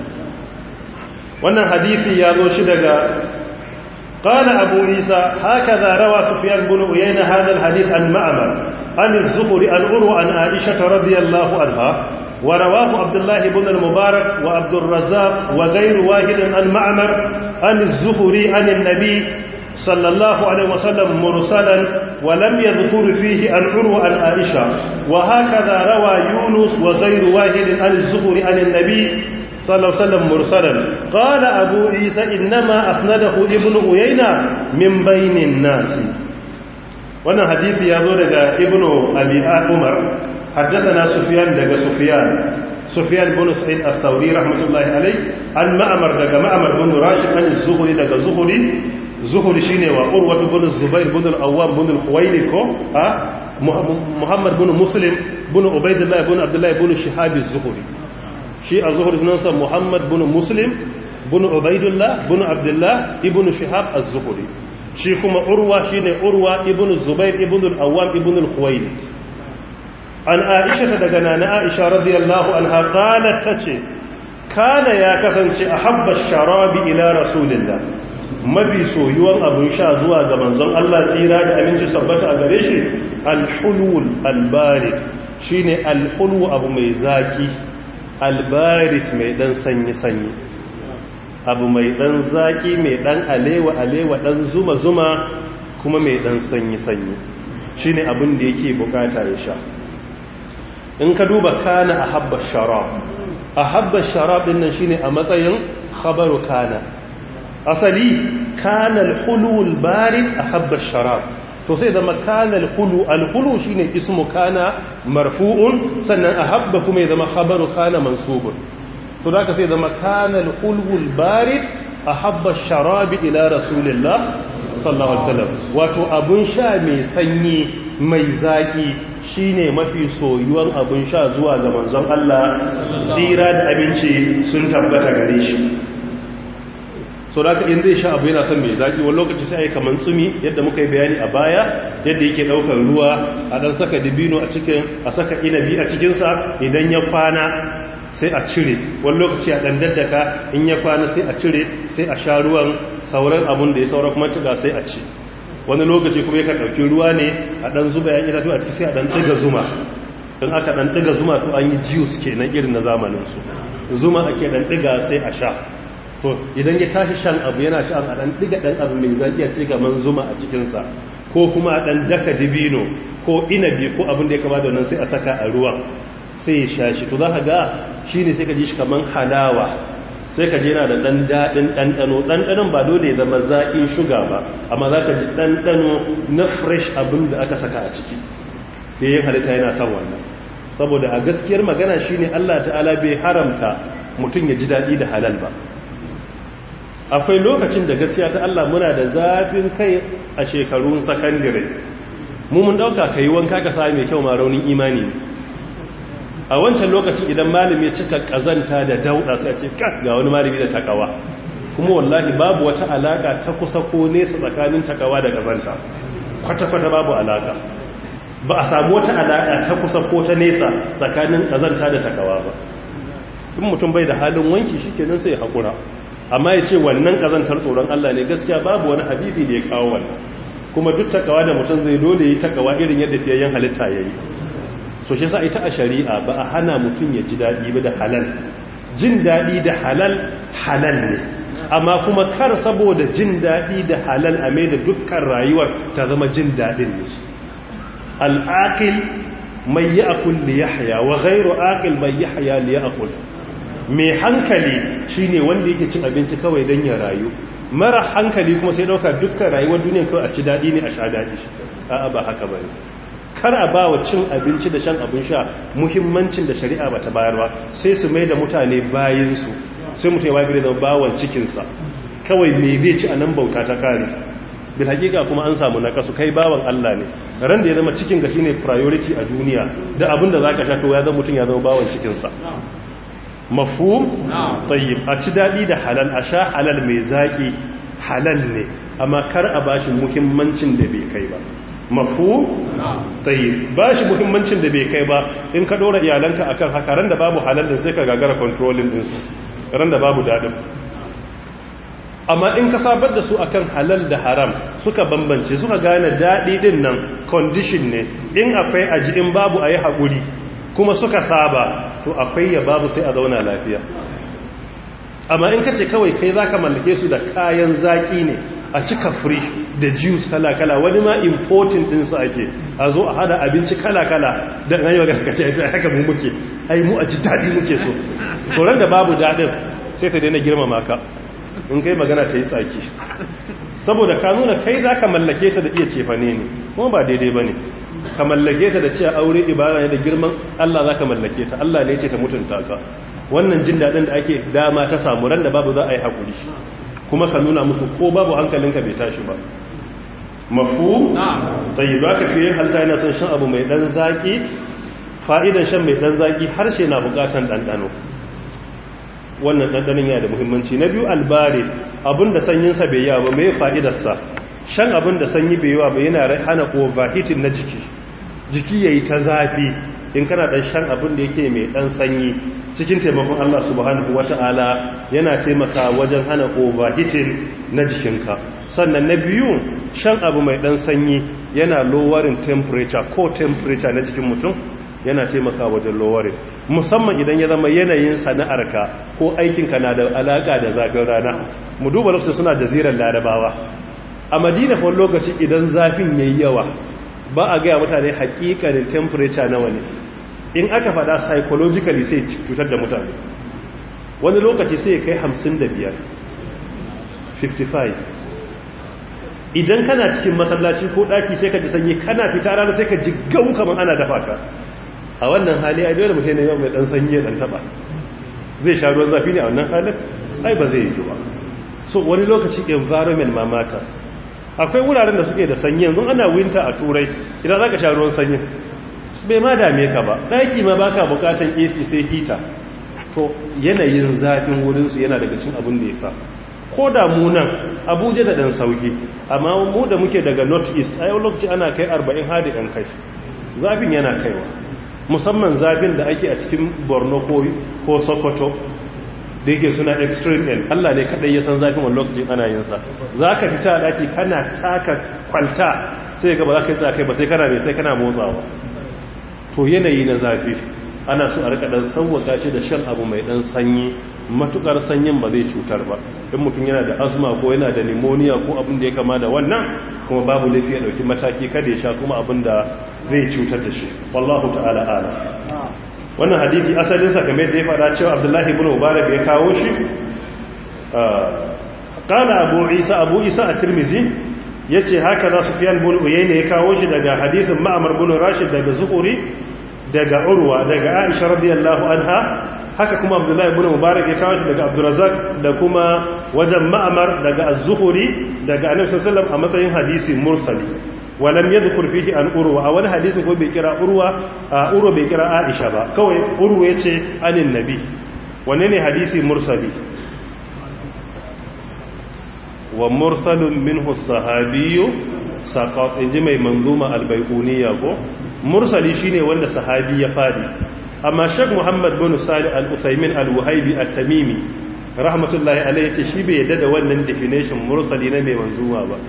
wannan hadisi ya zo shi daga قال أبو عيسى هكذا روى سفيان بن عيينة هذا الحديث عن معمر عن الزهري عن عروة عن عائشة رضي الله عنها ورواه عبد الله بن المبارك وعبد الرزاق وغير واحد عن معمر عن الزهري عن النبي صلى الله عليه وسلم مرسلا ولم يذكر فيه عن عروة عن عائشة وهكذا روى يونس وغير واحد عن الزهري عن النبي صلى الله عليه وسلم مرسلا قال أبو عيسى إنما أسنده ابن أيينة من بين الناس وانا حديث يقول لك ابن أبي عمر حدثنا سفيان لك سفيان سفيان بن سعيد الثوري رحمة الله عليه عن مأمر لك مأمر بن راشد عن الزهري لك زهري زهري شيني وقروة بن الزبير بن الأوام بن الخويلي ها محمد بن مسلم بن عبيد الله بن عبد الله بن شهاب الزهري shi a zuhur sunansa muhammad bin muslim bin ubaidullah bin abdullah ibn shihab az-zuhri shi kuma urwa shine urwa ibn zubair ibn al-awwam ibn al-khuwailid an aisha daga nana aisha radiyallahu anha qalat tace kana ya kasance ahabba sharabi ila rasulillah mabi soyuwan abun sha zuwa ga manzon Allah tsira da aminci sabbata a gare shi al-hulul al-barid shine al-hulu abu mai zaki albarit mai dan sanyi-sanyi abu mai dan zaki mai dan alewa-alewa dan zuma-zuma kuma mai dan sanyi-sanyi shi ne abin da yake bukata ya sha in ka duba kana a habba sharab a habba sharab din nan shine a matsayin khabaru kana asali kana al-hulul barid a habba sharab to sai zama kana alhulu alhulu shine ismu kana marfu'un sannan ahabba kuma ya zama khabaru kana mansubun to da sai zama kana alhulu albarid ahabba sharabi ila rasulillah sallallahu alaihi wasallam wato abun sha mai sanyi mai zaki shine mafi soyuwan abun sha zuwa ga manzon Allah tsira da abinci sun tabbata gare shi so da in zai sha abu yana son mai zaki wani lokaci sai ayi kaman tsumi yadda muka yi bayani a baya yadda yake daukar ruwa a dan saka dibino a cikin a saka inabi a cikin sa idan ya kwana sai a cire wani lokaci a dan daddaka in ya kwana sai a cire sai a sha ruwan sauran abun da ya saura kuma ciga sai a ci wani lokaci kuma yakan dauki ruwa ne a dan zuba yan itatu a ciki sai a dan tsiga zuma don aka dan diga zuma to an yi juice kenan irin na zamanin su zuma ake dan diga sai a sha to idan ya tashi shan abu yana shan a dan diga dan abu mai zaki ce ga man zuma a cikin sa ko kuma a ɗan daka dibino ko inabi ko abin da ya kama da wannan sai a saka a ruwan sai ya sha shi to za ka ga shi ne sai ka ji shi kamar halawa sai ka je na da ɗan daɗin ɗanɗano ɗanɗanon ba dole ya zama zaƙin shuga ba amma za ka ji ɗanɗano na fresh abin da aka saka a ciki da yin halitta yana son wannan saboda a gaskiyar magana shine Allah ta'ala bai haramta mutum ya ji daɗi da halal ba akwai lokacin da gaskiya ta Allah muna da zafin kai a shekarun sakandire mu mun ɗauka ka yi wanka ka sami mai kyau ma raunin imani ne a wancan lokacin idan malami ya cika ƙazanta da dauɗa sai a ce ga wani malami da takawa kuma wallahi babu wata alaka ta kusa ko nesa tsakanin takawa da ƙazanta kwata-kwata babu alaka ba a samu wata alaƙa ta kusa ko ta nesa tsakanin ƙazanta da takawa ba in mutum bai da halin wanki shi kenan sai haƙura amma ya ce wannan ƙazantar tsoron Allah ne gaskiya babu wani hadisi da ya kawo wannan kuma duk takawa da mutum zai dole yi takawa irin yadda fiyayyen halitta ya yi so shi sa ita a shari'a ba a hana mutum ya ji daɗi ba da halal jin daɗi da halal halal ne amma kuma kar saboda jin daɗi da halal a mai da dukkan rayuwar ta zama jin daɗin ne al'aƙil mai yi akul li yahya wa ghairu aqil mai yahya li yaqul mai hankali shine wanda yake cin abinci kawai dan ya rayu mara hankali kuma sai dauka dukkan rayuwar duniya kawai a ci dadi ne a sha dadi a'a ba haka bane kar a ba wa cin abinci da shan abin sha muhimmancin da shari'a ba ta bayar ba sai su mai da mutane bayinsu sai mutum ya wabi da bawan cikinsa kawai me zai ci a nan bauta ta kare bil hakika kuma an samu nakasu kai bawan Allah ne ran da ya zama cikin ka shine priority a duniya da abinda zaka sha to ya zama mutum ya zama bawan cikin sa mafhum tayyib a ci dadi da halal a sha halal mai zaki halal ne amma kar a bashi muhimmancin da bai kai ba mafhum tayyib bashi muhimmancin da bai kai ba in ka dora iyalanka akan haka ran da babu halal din sai ka gagara controlling din su ran da babu dadin amma in ka sabar da su akan halal da haram suka bambance suka gane daɗi ɗin nan condition ne in akwai aji in babu a yi haƙuri kuma suka saba to akwai ya babu sai a zauna lafiya amma in ka ce kawai kai za ka mallake su da kayan zaƙi ne a cika frish da juice kala-kala wani ma importing ɗinsu ake a zo a hada abinci kala-kala don hanyar ga kace ya haka mu muke ai mu a ji daɗi muke so tsoron da babu daɗin sai ta daina girmama ka in kai magana ta yi tsaki saboda ka nuna kai za ka mallake ta da iya cefane ne kuma ba daidai ba ne ka mallake ta da cewa aure ibara ne da girman Allah za ka mallake ta Allah ne ce ta mutunta ka wannan jin daɗin da ake dama ta samu ran da babu za a yi haƙuri kuma ka nuna musu ko babu hankalinka bai tashi ba mafu tsayi ba ka fiye halta yana son shan abu mai ɗan zaƙi fa'idan shan mai ɗan zaƙi harshe na buƙatan ɗanɗano wannan ɗanɗanin yana da muhimmanci na biyu albari abinda sanyinsa bai yawa ba mai fa'idarsa shan abin da sanyi bai yawa ba yana hana overheating na jiki jiki ya yi ta zafi in kana ɗan shan abin da yake mai ɗan sanyi cikin taimakon Allah subhanahu wa ta'ala yana taimaka wajen hana overheating na jikinka sannan na biyu shan abu mai ɗan sanyi yana lowering temperature ko temperature na jikin mutum yana taimaka wajen lowering musamman idan ya zama yanayin sana'arka ko aikinka na da alaka da zafin rana mu duba lokacin suna jazirar larabawa a madina fa lokaci idan zafin yayi yawa ba a gaya mutane hakikanin temperature nawa ne in aka fada psychologically sai cutar da mutane wani lokaci sai kai 55 55 idan kana cikin masallaci ko daki sai ka ji sanyi kana fita rana sai ka ji gau kamar ana dafa ka a wannan hali a dole mutum ne yau mai dan sanyi ya dan taba zai sha ruwan zafi ne a wannan halin ai ba zai yi ba so wani lokaci environment ma matters akwai wuraren da suke da sanyi yanzu ana winter a turai idan zaka sha ruwan sanyi bai ma dame ka ba daki ma baka bukatan AC sai heater to yanayin zafin wurin su yana daga cikin abin da yasa ko da mu nan Abuja da dan sauki amma mu da muke daga north east ai lokaci ana kai 40 hadi dan kai zafin yana kaiwa musamman zafin da ake a cikin borno ko sokoto da yake suna extreme end allah ne kadai ya san zafin wani lokacin ana yin sa za ka fita a daki kana taka kwalta sai gaba za ka yi tsakai ba sai kana mai sai kana motsawa to yanayi na zafi ana so a rika dan sauwaka shi da shan abu mai dan sanyi matukar sanyin ba zai cutar ba in mutum yana da asma ko yana da pneumonia ko abin da ya kama da wannan kuma babu laifi ya dauki mataki kada ya sha kuma abin da zai cutar da shi wallahu ta'ala ala wannan hadisi asalin sa kamar da ya fada cewa Abdullahi ibn Mubarak ya kawo shi qala Abu Isa Abu Isa at-Tirmidhi yace haka za Sufyan ibn Uyayna ya kawo shi daga hadisin Ma'mar ibn Rashid daga Zuhri daga Urwa daga Aisha radiyallahu anha haka kuma Abdullahi ibn Mubarak ya kawo shi daga Abdurrazzaq da kuma wajen Ma'mar daga Az-Zuhri daga Annabi sallallahu alaihi wasallam a matsayin hadisi mursali walam yadhkur fihi an urwa a wani hadisin ko bai kira urwa a urwa bai kira Aisha ba kawai urwa yace anin nabi wanne ne hadisi mursali wa mursalun minhu sahabiyyu saqat inji mai manzuma albayquniya ko mursali shine wanda sahabi ya fadi amma Sheikh Muhammad bin Salih al-Usaymin al-Wahibi at-Tamimi rahmatullahi alayhi yace shi bai yadda da wannan definition mursali na mai manzuma ba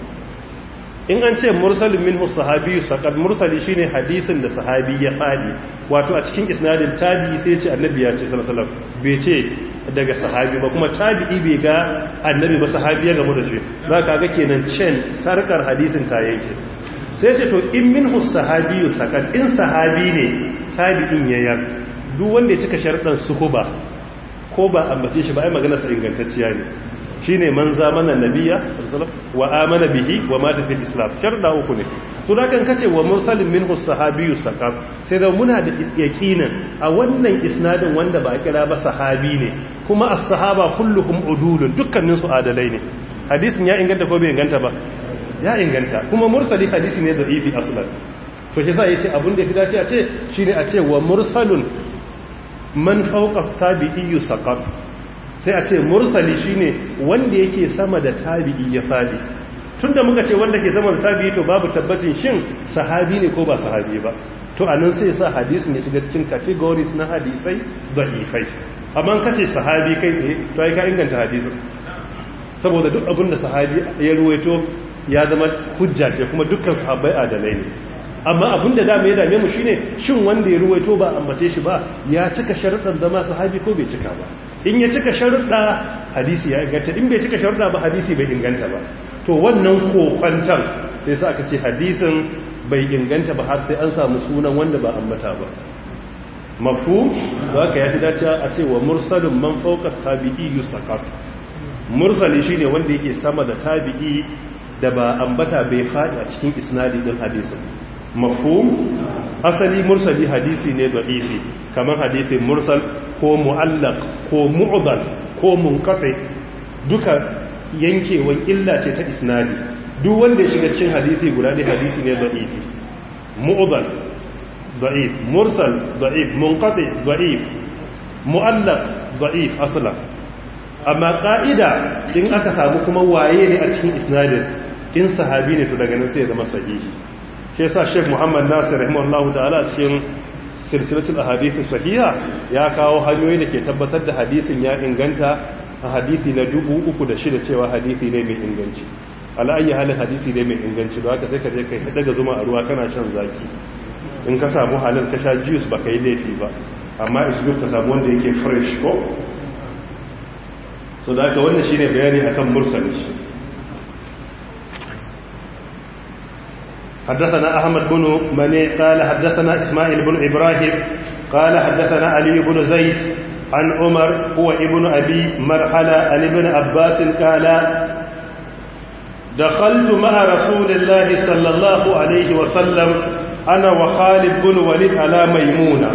in an ce mursalin minhu sahabi saqad mursali shine hadisin da sahabi ya fadi wato a cikin isnadin tabi'i sai ce annabi ya ce sallallahu alaihi wasallam bai ce daga sahabi ba kuma tabi'i bai ga annabi ba sahabi ya gamu da shi zaka ga kenan chain sarkar hadisin ta yake sai ce to in minhu sahabi saqad in sahabi ne tabi'in yayar duk wanda ya cika sharɗan suhuba ko ba ambace shi ba ai magana sa ingantacciya ne shine man zamanan nabiya wa amana bihi wa mata fil islam sharda uku ne so da kan kace wa mursalin minhu sahabiyyu saqaf sai da muna da yaqinan a wannan isnadin wanda ba kira ba sahabi ne kuma as-sahaba kulluhum udulun dukkanin su adalai ne hadisin ya inganta ko bai inganta ba ya inganta kuma mursali hadisi ne da'ifi aslan to shi sa yace abin da ya fi dace a ce shine a ce wa mursalun man fawqa tabi'iyyu saqaf sai a ce mursali shine wanda yake sama da tabi'i ya fadi tunda muka ce wanda ke sama da tabi'i to babu tabbacin shin sahabi ne ko ba sahabi ba to anan sai sa hadisin ya shiga cikin categories na hadisai da'ifai amma kace sahabi kai tsaye to ai ka inganta hadisin saboda duk abin da sahabi ya ruwaito ya zama hujja ce kuma dukkan sahabbai adalai ne amma abin da dama ya dame mu shine shin wanda ya ruwaito ba ambace shi ba ya cika sharuɗan zama sahabi ko bai cika ba in ya cika sharuɗa hadisi ya inganta in bai cika sharuɗa ba hadisi bai inganta ba to wannan kokwantar sai sa aka ce hadisin bai inganta ba har sai an samu sunan wanda ba ambata ba mafu da aka yafi dace a ce wa mursalin man fawqa tabi'i yusakat mursali shine wanda yake sama da tabi'i da ba ambata bai faɗi a cikin isnadi din hadisin mafhum asali mursali hadisi ne da'ifi kamar hadisi mursal ko mu'allaq ko mu'dal ko munqati duka yankewan illa ce ta isnadi duk wanda ya shiga cikin hadisi guda ne hadisi ne da'ifi mu'dal da'if mursal da'if munqati da'if mu'allaq da'if aslan amma ka'ida in aka samu kuma waye ne a cikin isnadin in sahabi ne to daga nan sai ya zama sahihi shi yasa Sheikh Muhammad Nasir rahimahullahu ta'ala cikin silsilatul ahadith sahiha ya kawo hanyoyi da ke tabbatar da hadisin ya inganta a hadisi na 3006 cewa hadisi ne mai inganci ala ayi halin hadisi ne mai inganci don haka sai ka je kai daga zuma a ruwa kana shan zaki in ka samu halin ka sha juice ba kai laifi ba amma isbir ka samu wanda yake fresh ko so da haka wannan shine bayani akan mursali حدثنا أحمد بن مني قال حدثنا إسماعيل بن إبراهيم قال حدثنا علي بن زيد عن عمر هو ابن أبي مرحلة عن ابن عباس قال دخلت مع رسول الله صلى الله عليه وسلم أنا وخالد بن وليد على ميمونة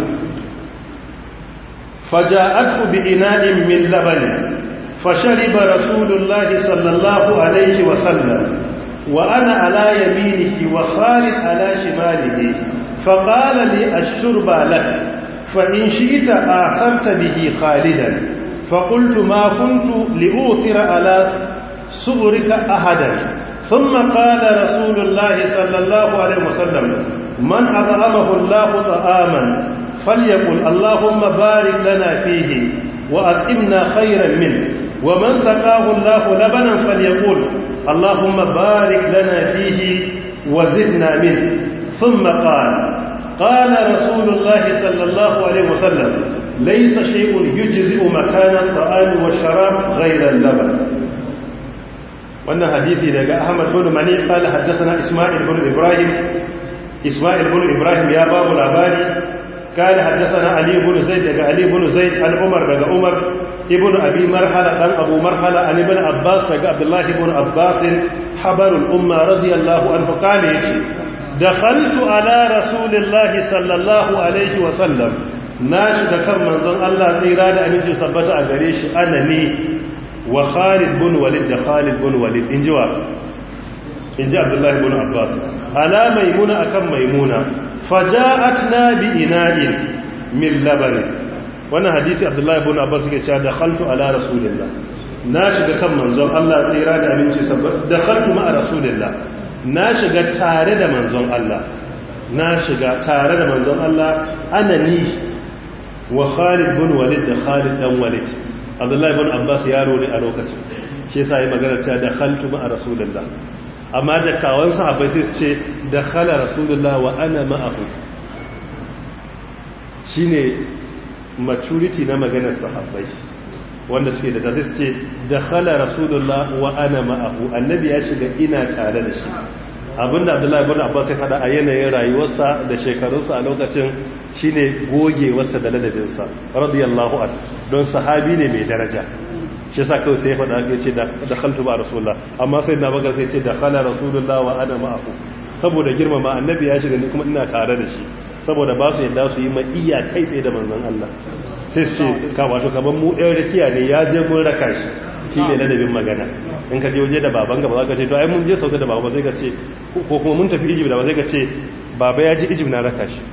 فجاءته بإناء من لبن فشرب رسول الله صلى الله عليه وسلم وأنا على يمينه وخالد على شماله فقال لي الشرب لك فإن شئت آخرت به خالدا فقلت ما كنت لأوثر على صبرك أحدا ثم قال رسول الله صلى الله عليه وسلم من أطعمه الله طعاما فليقل اللهم بارك لنا فيه وأطعمنا خيرا منه ومن سقاه الله لبنا فليقول اللهم بارك لنا فيه وزدنا منه ثم قال قال رسول الله صلى الله عليه وسلم ليس شيء يجزئ مكان الطعام والشراب غير اللبن wannan hadisi daga Ahmad bin Mani qala haddathana Isma'il bin Ibrahim Isma'il bin Ibrahim ya babu labari qala haddathana Ali bin Zaid daga Ali bin Zaid an Umar daga Umar ibn Abi Marhala dan Abu Marhala an ibn Abbas daga Abdullah ibn Abbas habarul umma radiyallahu anhu qala yace dakhaltu ala rasulillahi sallallahu alaihi wa sallam na shiga kan manzon Allah tsira da aminci sabbata a gare shi anani wa Khalid bin Walid da Khalid bin Walid inji wa inji Abdullah ibn Abbas ala maimuna akan maimuna faja'atna bi ina'in min laban wannan hadisi Abdullah ibn Abbas yake cewa dakhaltu ala rasulillah na shiga kan manzon Allah tsira da aminci sabbata dakhaltu ma'a rasulillah na shiga tare da manzon Allah na shiga tare da manzon Allah anani wa Khalid bin Walid da Khalid dan Walid Abdullahi bin Abbas yaro ne a lokacin shi yasa yi magana cewa da khaltu ma'a Rasulullah amma da kawan sahabbai sai su ce da khala Rasulullah wa ana ma'ahu shine maturity na maganar sahabbai wanda suke da sai su ce da khala Rasulullah wa ana ma'ahu annabi ya shiga ina tare da shi abinda abdullahi ibn abbas ya fada a yanayin rayuwarsa da shekarunsa a lokacin shine gogewarsa da ladabinsa radiyallahu anhu don sahabi ne mai daraja shi yasa kawai sai ya fada ya ce da khaltu ba rasulullah amma sai na bakar sai ya ce da khala rasulullah wa ana ma'ahu saboda girmama annabi ya shiga ni kuma ina tare da shi saboda ba su yadda su yi ma iya kai tsaye da manzon Allah sai su ce ka wato kaman mu ɗan rakiya ne ya je mun raka shi shi ne ladabin magana in ka je waje da baban gaba za ka ce to ai mun je sauta da baba sai ka ce ko kuma mun tafi egypt da ba sai ka ce baba ya je egypt na raka shi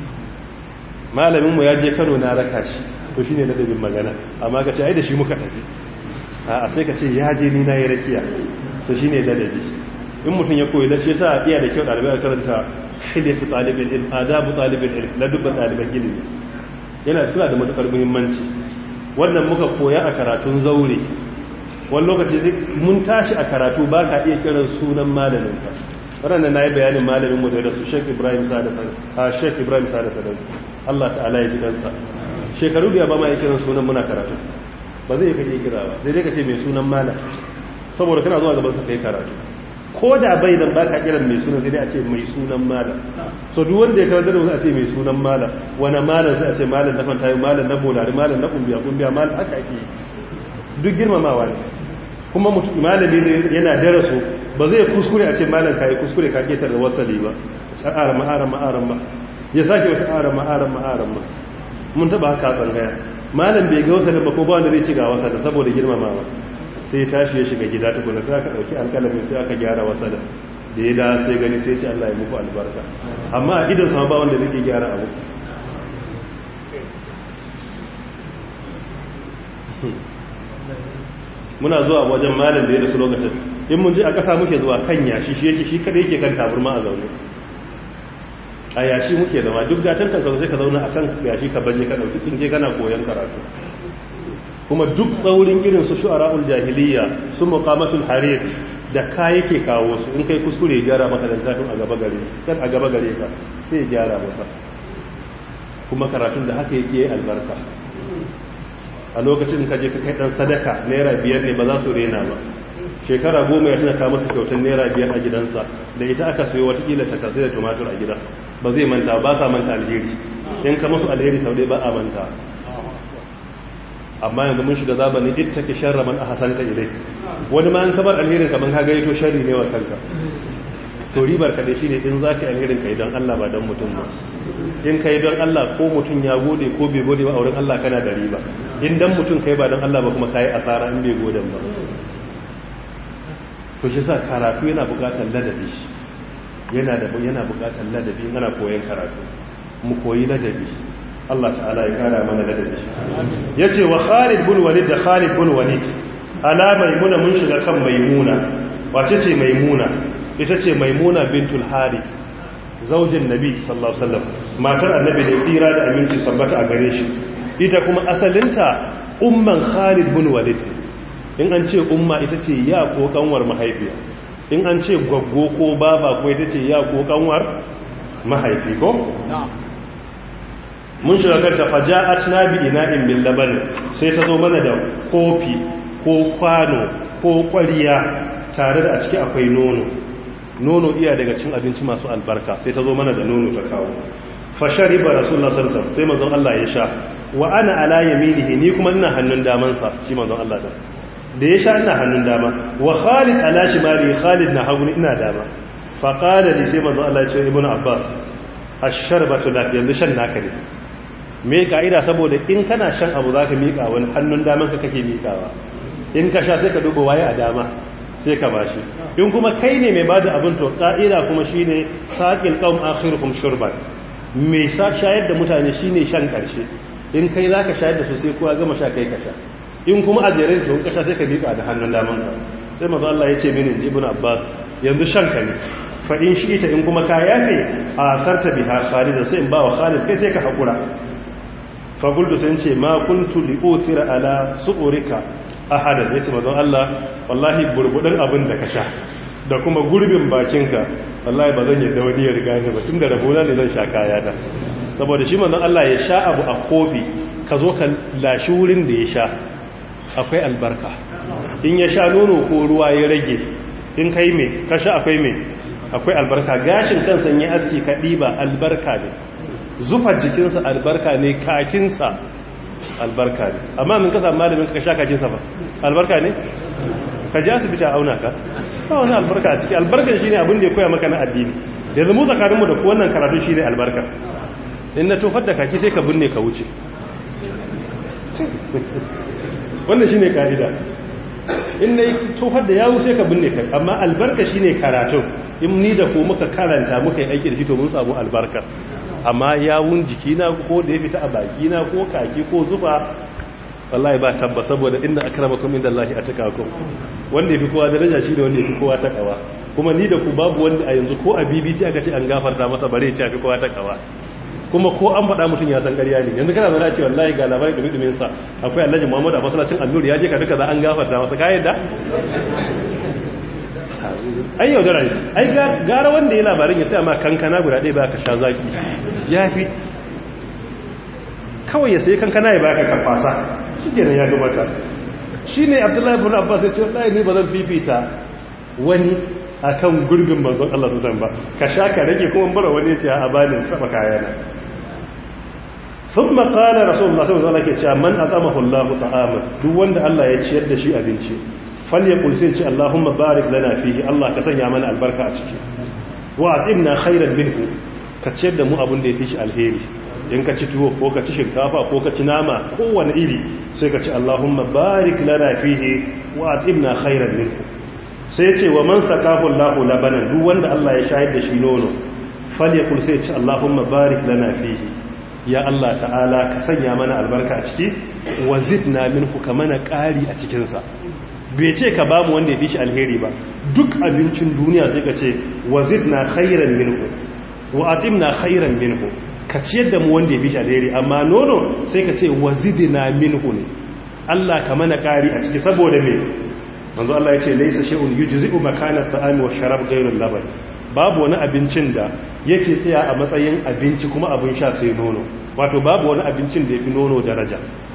malaminmu ya je kano na raka shi to shi ne ladabin magana amma ka ce ai da shi muka tafi a sai ka ce ya je ni na yi rakiya to shi ne ladabi in mutum ya koyi lashe sa iya da kyau ɗalibai a karanta hilyatu ɗalibin ilm adabu ɗalibin ilm ladubban ɗaliban ilimi yana suna da matuƙar muhimmanci wannan muka koya a karatun zaure wani lokaci mun tashi a karatu ba ka iya kiran sunan malaminka waɗanda na yi bayanin malaminmu da rasu sheik ibrahim sada a sheik ibrahim sada sadar allah ta'ala ya ji kansa shekaru biya ba ma yi kiran sunan muna karatu ba zai ka iya kira ba sai dai ka ce mai sunan malam saboda kana zuwa gaban sa kai karatu ko da bai nan ba ka kiran mai sunan sai dai a ce mai sunan malam so duk wanda ya karanta da a ce mai sunan malam wani malam sai a ce malam na fantayi malam na bolari malam na kumbiya kumbiya malam haka ake duk girmamawa ne kuma mutum malami ne yana daraso ba zai kuskure a ce malam kai kuskure ka ketar da wasali ba aran ma aran ma aran ma ya sake wata aran ma aran ma aran ma mun taba haka tsangaya malam bai ga wasalin ba ko ba wanda zai ci ga wasalin saboda girmamawa sai tashi ya shiga gida tukuna sai aka dauki alƙalamin sai aka gyara wasalin da ya da sai gani sai ce Allah ya muku albarka amma a idan sama ba wanda zai gyara abu muna zuwa wajen malam da ya rasu lokacin in mun je a ƙasa muke zuwa kan yashi shi yake shi kada yake kan taburma a zaune a yashi muke zama duk gatan kan sai ka zauna akan yashi ka baje ka dauki tsinke kana koyon karatu kuma duk tsaurin irin su shu'ara'ul jahiliya su muqamatul harir da ka yake kawo su in kai kuskure ya gyara maka dan zafin a gaba gare kan a gaba gare ka sai ya gyara maka kuma karatun da haka yake albarka a lokacin ka je ka kai dan sadaka naira biyar ne ba za su rena ba shekara goma ya tuna ka masa kyautar naira biyar a gidansa da ita aka sayo watakila ta tasiri da tumatur a gida ba zai manta ba sa manta alheri in ka masu alheri sau dai ba a manta amma yanzu mun shiga zamanin ita ki sharra man ahsanta ilai wani ma an kabar alherin kaman ka gaito sharri ne wa kanka to ribar ka dai shine in zaka alherin kai don Allah ba don mutum ba in kai don Allah ko mutum ya gode ko bai gode ba a wurin Allah kana da riba in dan mutum kai ba don Allah ba kuma kai asara in bai gode ba to shi sa karatu yana bukatar ladabi yana da yana bukatar ladabi ana koyon karatu mu koyi ladabi Allah ta'ala ya kara mana ladabi yace wa Khalid bin Walid da Khalid bin Walid ala maimuna mun shiga kan maimuna wace ce maimuna ita ce maimuna bintul Harith zaujin Nabi sallallahu alaihi wasallam matar annabi da tsira da aminci sabbata a gare shi ita kuma asalinta umman Khalid bin Walid in an ce umma ita ce ya ko kanwar mahaifiya in an ce gwaggo ko baba ko ita ce ya ko kanwar mahaifi ko نعم mun shiga kanta faja'at na bi ina'in min laban sai ta zo mana da kofi ko kwano ko kwariya tare da a ciki akwai nono nono iya daga cin abinci masu albarka sai ta zo mana da nono ta kawo fashariba rasulullah sallallahu alaihi wasallam sai manzon Allah ya sha wa ana ala yaminihi ni kuma ina hannun daman sa shi manzon Allah da da ya sha ina hannun dama wa Khalid ala shimali Khalid na hagu ina dama fa qala li sai manzon Allah ya ce ibnu Abbas ash-sharbatu lak yanzu shan naka ne me ka'ida saboda in kana shan abu zaka mika wani hannun daman ka kake mikawa in ka sha sai ka duba waye a dama sai ka bashi in kuma kai ne mai bada abin to ka'ida kuma shine saqil qaum akhiruhum shurban mai sa shayar da mutane shine shan karshe in kai zaka shayar da su sai kowa gama sha kai ka sha in kuma a jere to ka sha sai ka mika da hannun daman ka sai manzo Allah ya ce mini ibnu Abbas yanzu shan ka ne fa in shi ita in kuma ka yafe a sarta biha Khalid sai in ba wa Khalid kai sai ka hakura faguldu sun ce ma kuntu li'uthira ala su'urika ahadan yace mazan Allah wallahi burbudin abin da ka sha da kuma gurbin bakinka wallahi ba zan yadda wani ya riga ni ba tunda rabona ne zan sha kaya da saboda shi manzon Allah ya sha abu a kofi ka zo ka lashi wurin da ya sha akwai albarka in ya sha nono ko ruwa ya rage in kai me ka sha akwai me akwai albarka gashin kansa ya aski ka diba albarka ne zufar jikinsa albarka ne kakinsa albarka ne amma min kasa malamin ka sha kakinsa ba albarka ne ka ji asibiti a auna ka ba wani albarka a ciki albarkan shi ne abin da ya koya maka na addini da zama tsakaninmu da wannan karatu shi ne albarka in na tofar da kaki sai ka binne ka wuce wannan shi ne ka'ida in na yi tofar da yawu sai ka binne ka amma albarka shi ne karatun in ni da ko muka karanta muka yi aiki da shi to mun samu albarka amma yawun jikina ko da ya fita a bakina ko kaki ko zufa wallahi ba tabba saboda inda akramakum indallahi ataqakum wanda yafi kowa daraja shi da wanda yafi kowa takawa kuma ni da ku babu wanda a yanzu ko a BBC aka ce an gafarta masa bare ya ce yafi kowa takawa kuma ko an faɗa mutum ya san ƙarya ne yanzu kana zana ce wallahi ga labarin da mutumin sa akwai Alhaji Muhammad a masallacin Annur ya je ka duka za an gafarta masa ka yadda ai yaudara ne ai gara wanda ya labarin ya sai ma kankana guda ɗaya ba ka sha zaki ya fi kawai ya sai kankana ya baka karfasa shi kenan ya gaba ka shi ne abdullahi ibn abbas ya ce wallahi ni ba zan fifita wani akan gurbin manzon Allah su san ba ka sha ka rage kuma bara wani ya ce a bani taba kayana thumma qala rasulullah sallallahu alaihi wasallam ke cewa man atamahu Allah ta'ama duk wanda Allah ya ciyar da shi abinci falyakul sai ce Allahumma barik lana fihi Allah ka sanya mana albarka a ciki wa atimna khairan minhu ka ciyar da mu abin da ya fi shi alheri in ka ci tuwo ko ka ci shinkafa ko ka ci nama kowane iri sai ka ci Allahumma barik lana fihi wa atimna khairan minhu sai ce wa man sakahu Allahu labanan duk wanda Allah ya shayar da shi nono falyakul sai ce Allahumma barik lana fihi ya Allah ta'ala ka sanya mana albarka a ciki wa zidna minhu ka mana ƙari a cikin sa bai ce ka bamu wanda ya fi shi alheri ba duk abincin duniya sai ka ce wazid na khairan minhu wa atimna khairan minhu ka ciyar da mu wanda ya fi shi alheri amma nono sai ka ce wazidna minhu ne Allah ka mana kari a ciki saboda me manzo Allah ya ce laysa shay'un yujzi'u makana at-ta'ami wash-sharab ghayru al-laban babu wani abincin da yake tsaya a matsayin abinci kuma abin sha sai nono wato babu wani abincin da yafi nono daraja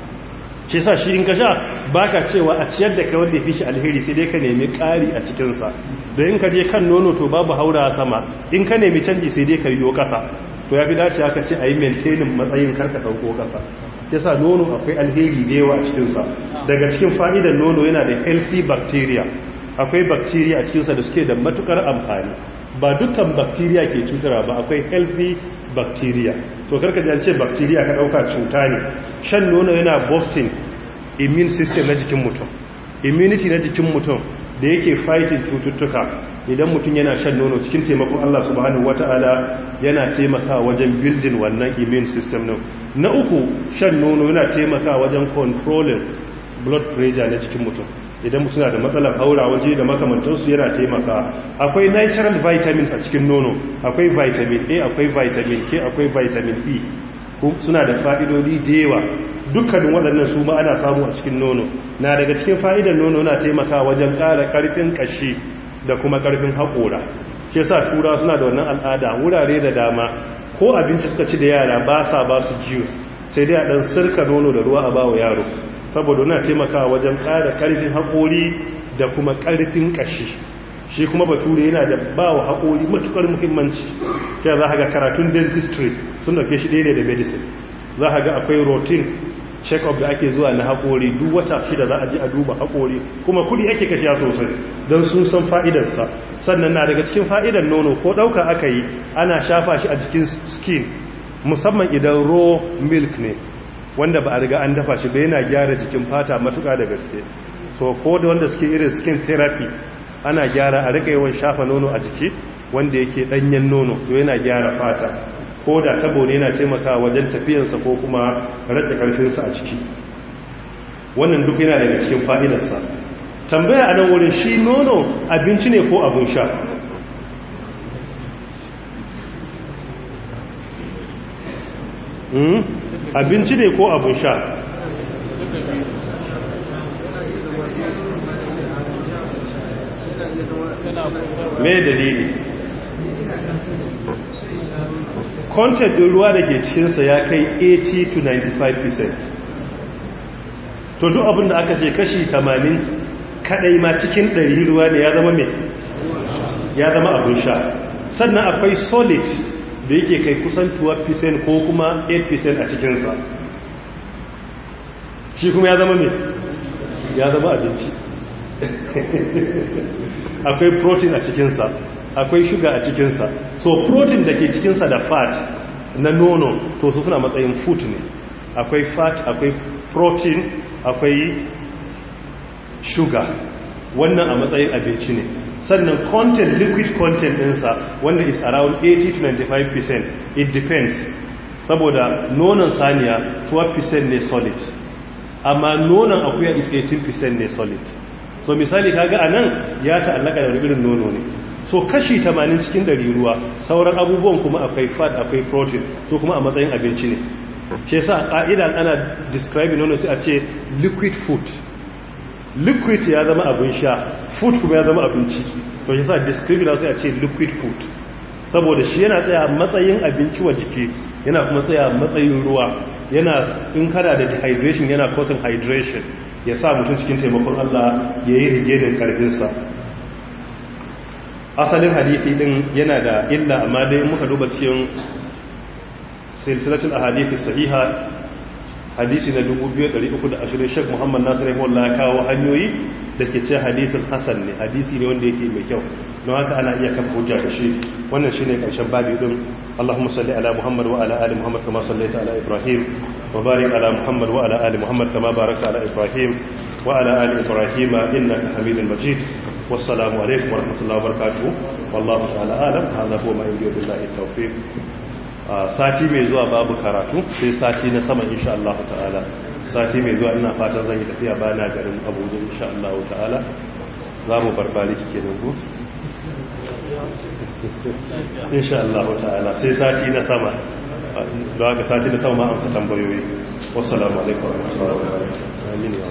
shi sa shi in ka sha ba ka cewa a ciyar da kai wanda ya fi shi alheri sai dai ka nemi ƙari a cikinsa don in ka je kan nono to babu haura sama in ka nemi canji sai dai ka yi ƙasa to ya fi dace aka ce a yi maintainin matsayin karka ɗauko ƙasa ya sa nono akwai alheri da yawa a cikinsa daga cikin fa'idar nono yana da healthy bacteria akwai bacteria a cikinsa da suke da matukar amfani ba dukkan bacteria ke cutarwa ba akwai healthy bacteria to karka ji an ce bacteria ka dauka cuta ne shan nono yana boosting immune system na jikin mutum immunity na jikin mutum da yake fighting cututtuka idan mutum yana shan nono cikin taimakon Allah subhanahu wataala yana taimakawa wajen building wannan immune system din na uku shan nono yana taimakawa wajen controlling blood pressure na jikin mutum idan mutum na da matsalar haura waje da makamantansu yana taimaka akwai natural vitamins a cikin nono akwai vitamin a akwai vitamin k akwai vitamin e suna da fa'idodi da yawa dukkanin waɗannan su ma ana samu a cikin nono na daga cikin fa'idar nono na taimaka wajen ƙara ƙarfin ƙashi da kuma ƙarfin haƙora shi yasa tura suna da wannan al'ada wurare da dama ko abinci suka ci da yara ba sa ba su juice sai dai a dan sirka nono da ruwa a ba wa yaro saboda yana taimakawa wajen ƙara ƙarfin haƙori da kuma ƙarfin ƙashi shi kuma bature yana da ba wa haƙori matuƙar muhimmanci ya za ga karatun dentistry sun dauke shi ɗaya da medicine za ga akwai routine check-up da ake zuwa na haƙori duk wata shida za a ji a duba haƙori kuma kudi ake kashiya sosai don sun san fa'idarsa sannan na daga cikin fa'idar nono ko ɗauka aka yi ana shafa shi a jikin skin musamman idan raw milk ne wanda ba a riga an dafa shi da yana gyara jikin fata matuƙa da gaske so ko da wanda suke irin skin therapy ana gyara a rika yawan shafa nono a jiki wanda yake ɗanyen nono to yana gyara fata ko da tabo ne yana taimakawa wajen tafiyansa ko kuma rage karfinsa a ciki wannan duk yana daga cikin fa'idarsa tambaya a nan wurin shi nono abinci ne ko abin sha abinci ne ko abin sha me dalili content din ruwa da ke cikinsa ya kai 80 to 95% to duk abin da aka ce kashi 80 kadai ma cikin 100 ruwa ne ya zama mai ya zama abin sha sannan akwai solid da yake kai kusan 12% ko kuma 8% a cikinsa shi kuma ya zama mai ya zama abinci akwai protein a cikinsa akwai shuga a cikinsa so protein da ke cikinsa da fat na nono to su suna matsayin food ne akwai fat akwai protein akwai shuga wannan a matsayin abinci ne sannan content liquid content ɗinsa wanda is around 80-95% it depends saboda nonon saniya 12% ne solid amma nonon akuya is 18% ne solid so misali kaga a nan ya ta'allaka da irin nono ne so kashi 80 cikin dari ruwa sauran abubuwan kuma akwai fat akwai protein so kuma a matsayin abinci ne shi yasa ka'idan ana describing nono sai a ce liquid food liquid ya zama abin sha food kuma ya zama abinci to shi yasa describing sai a ce liquid food saboda shi yana tsaya matsayin abinci wa jiki yana kuma tsaya matsayin ruwa yana in kada da dehydration yana causing hydration ya sa mutum cikin taimakon Allah ya yi rige da karfinsa asalin hadisi din yana da illa amma dai muka duba cikin silsilatul ahadith sahiha hadisi na 2320 Sheikh Muhammad Nasir rahimahullah ya kawo hanyoyi da ke ce hadisin hasan ne hadisi ne wanda yake mai kyau don haka ana iya kafa hujja da shi wannan shine karshen babu din Allahumma salli ala Muhammad wa ala ali Muhammad kama sallaita ala Ibrahim wa barik ala Muhammad wa ala ali Muhammad kama barakta ala Ibrahim wa ala ali Ibrahim innaka Hamidul Majid wassalamu alaikum wa rahmatullahi wa barakatuh wallahu ta'ala alam hadha huwa ma yuridu billahi tawfiq sati mai zuwa babu karatu sai sati na sama insha Allah ta'ala sati mai zuwa ina fatan zan yi tafiya bana garin Abuja insha Allah ta'ala za mu barbari kike da ku insha Allah ta'ala sai sati na sama da haka sati na sama ma amsa tambayoyi wassalamu alaikum wa rahmatullahi wa barakatuh amin ya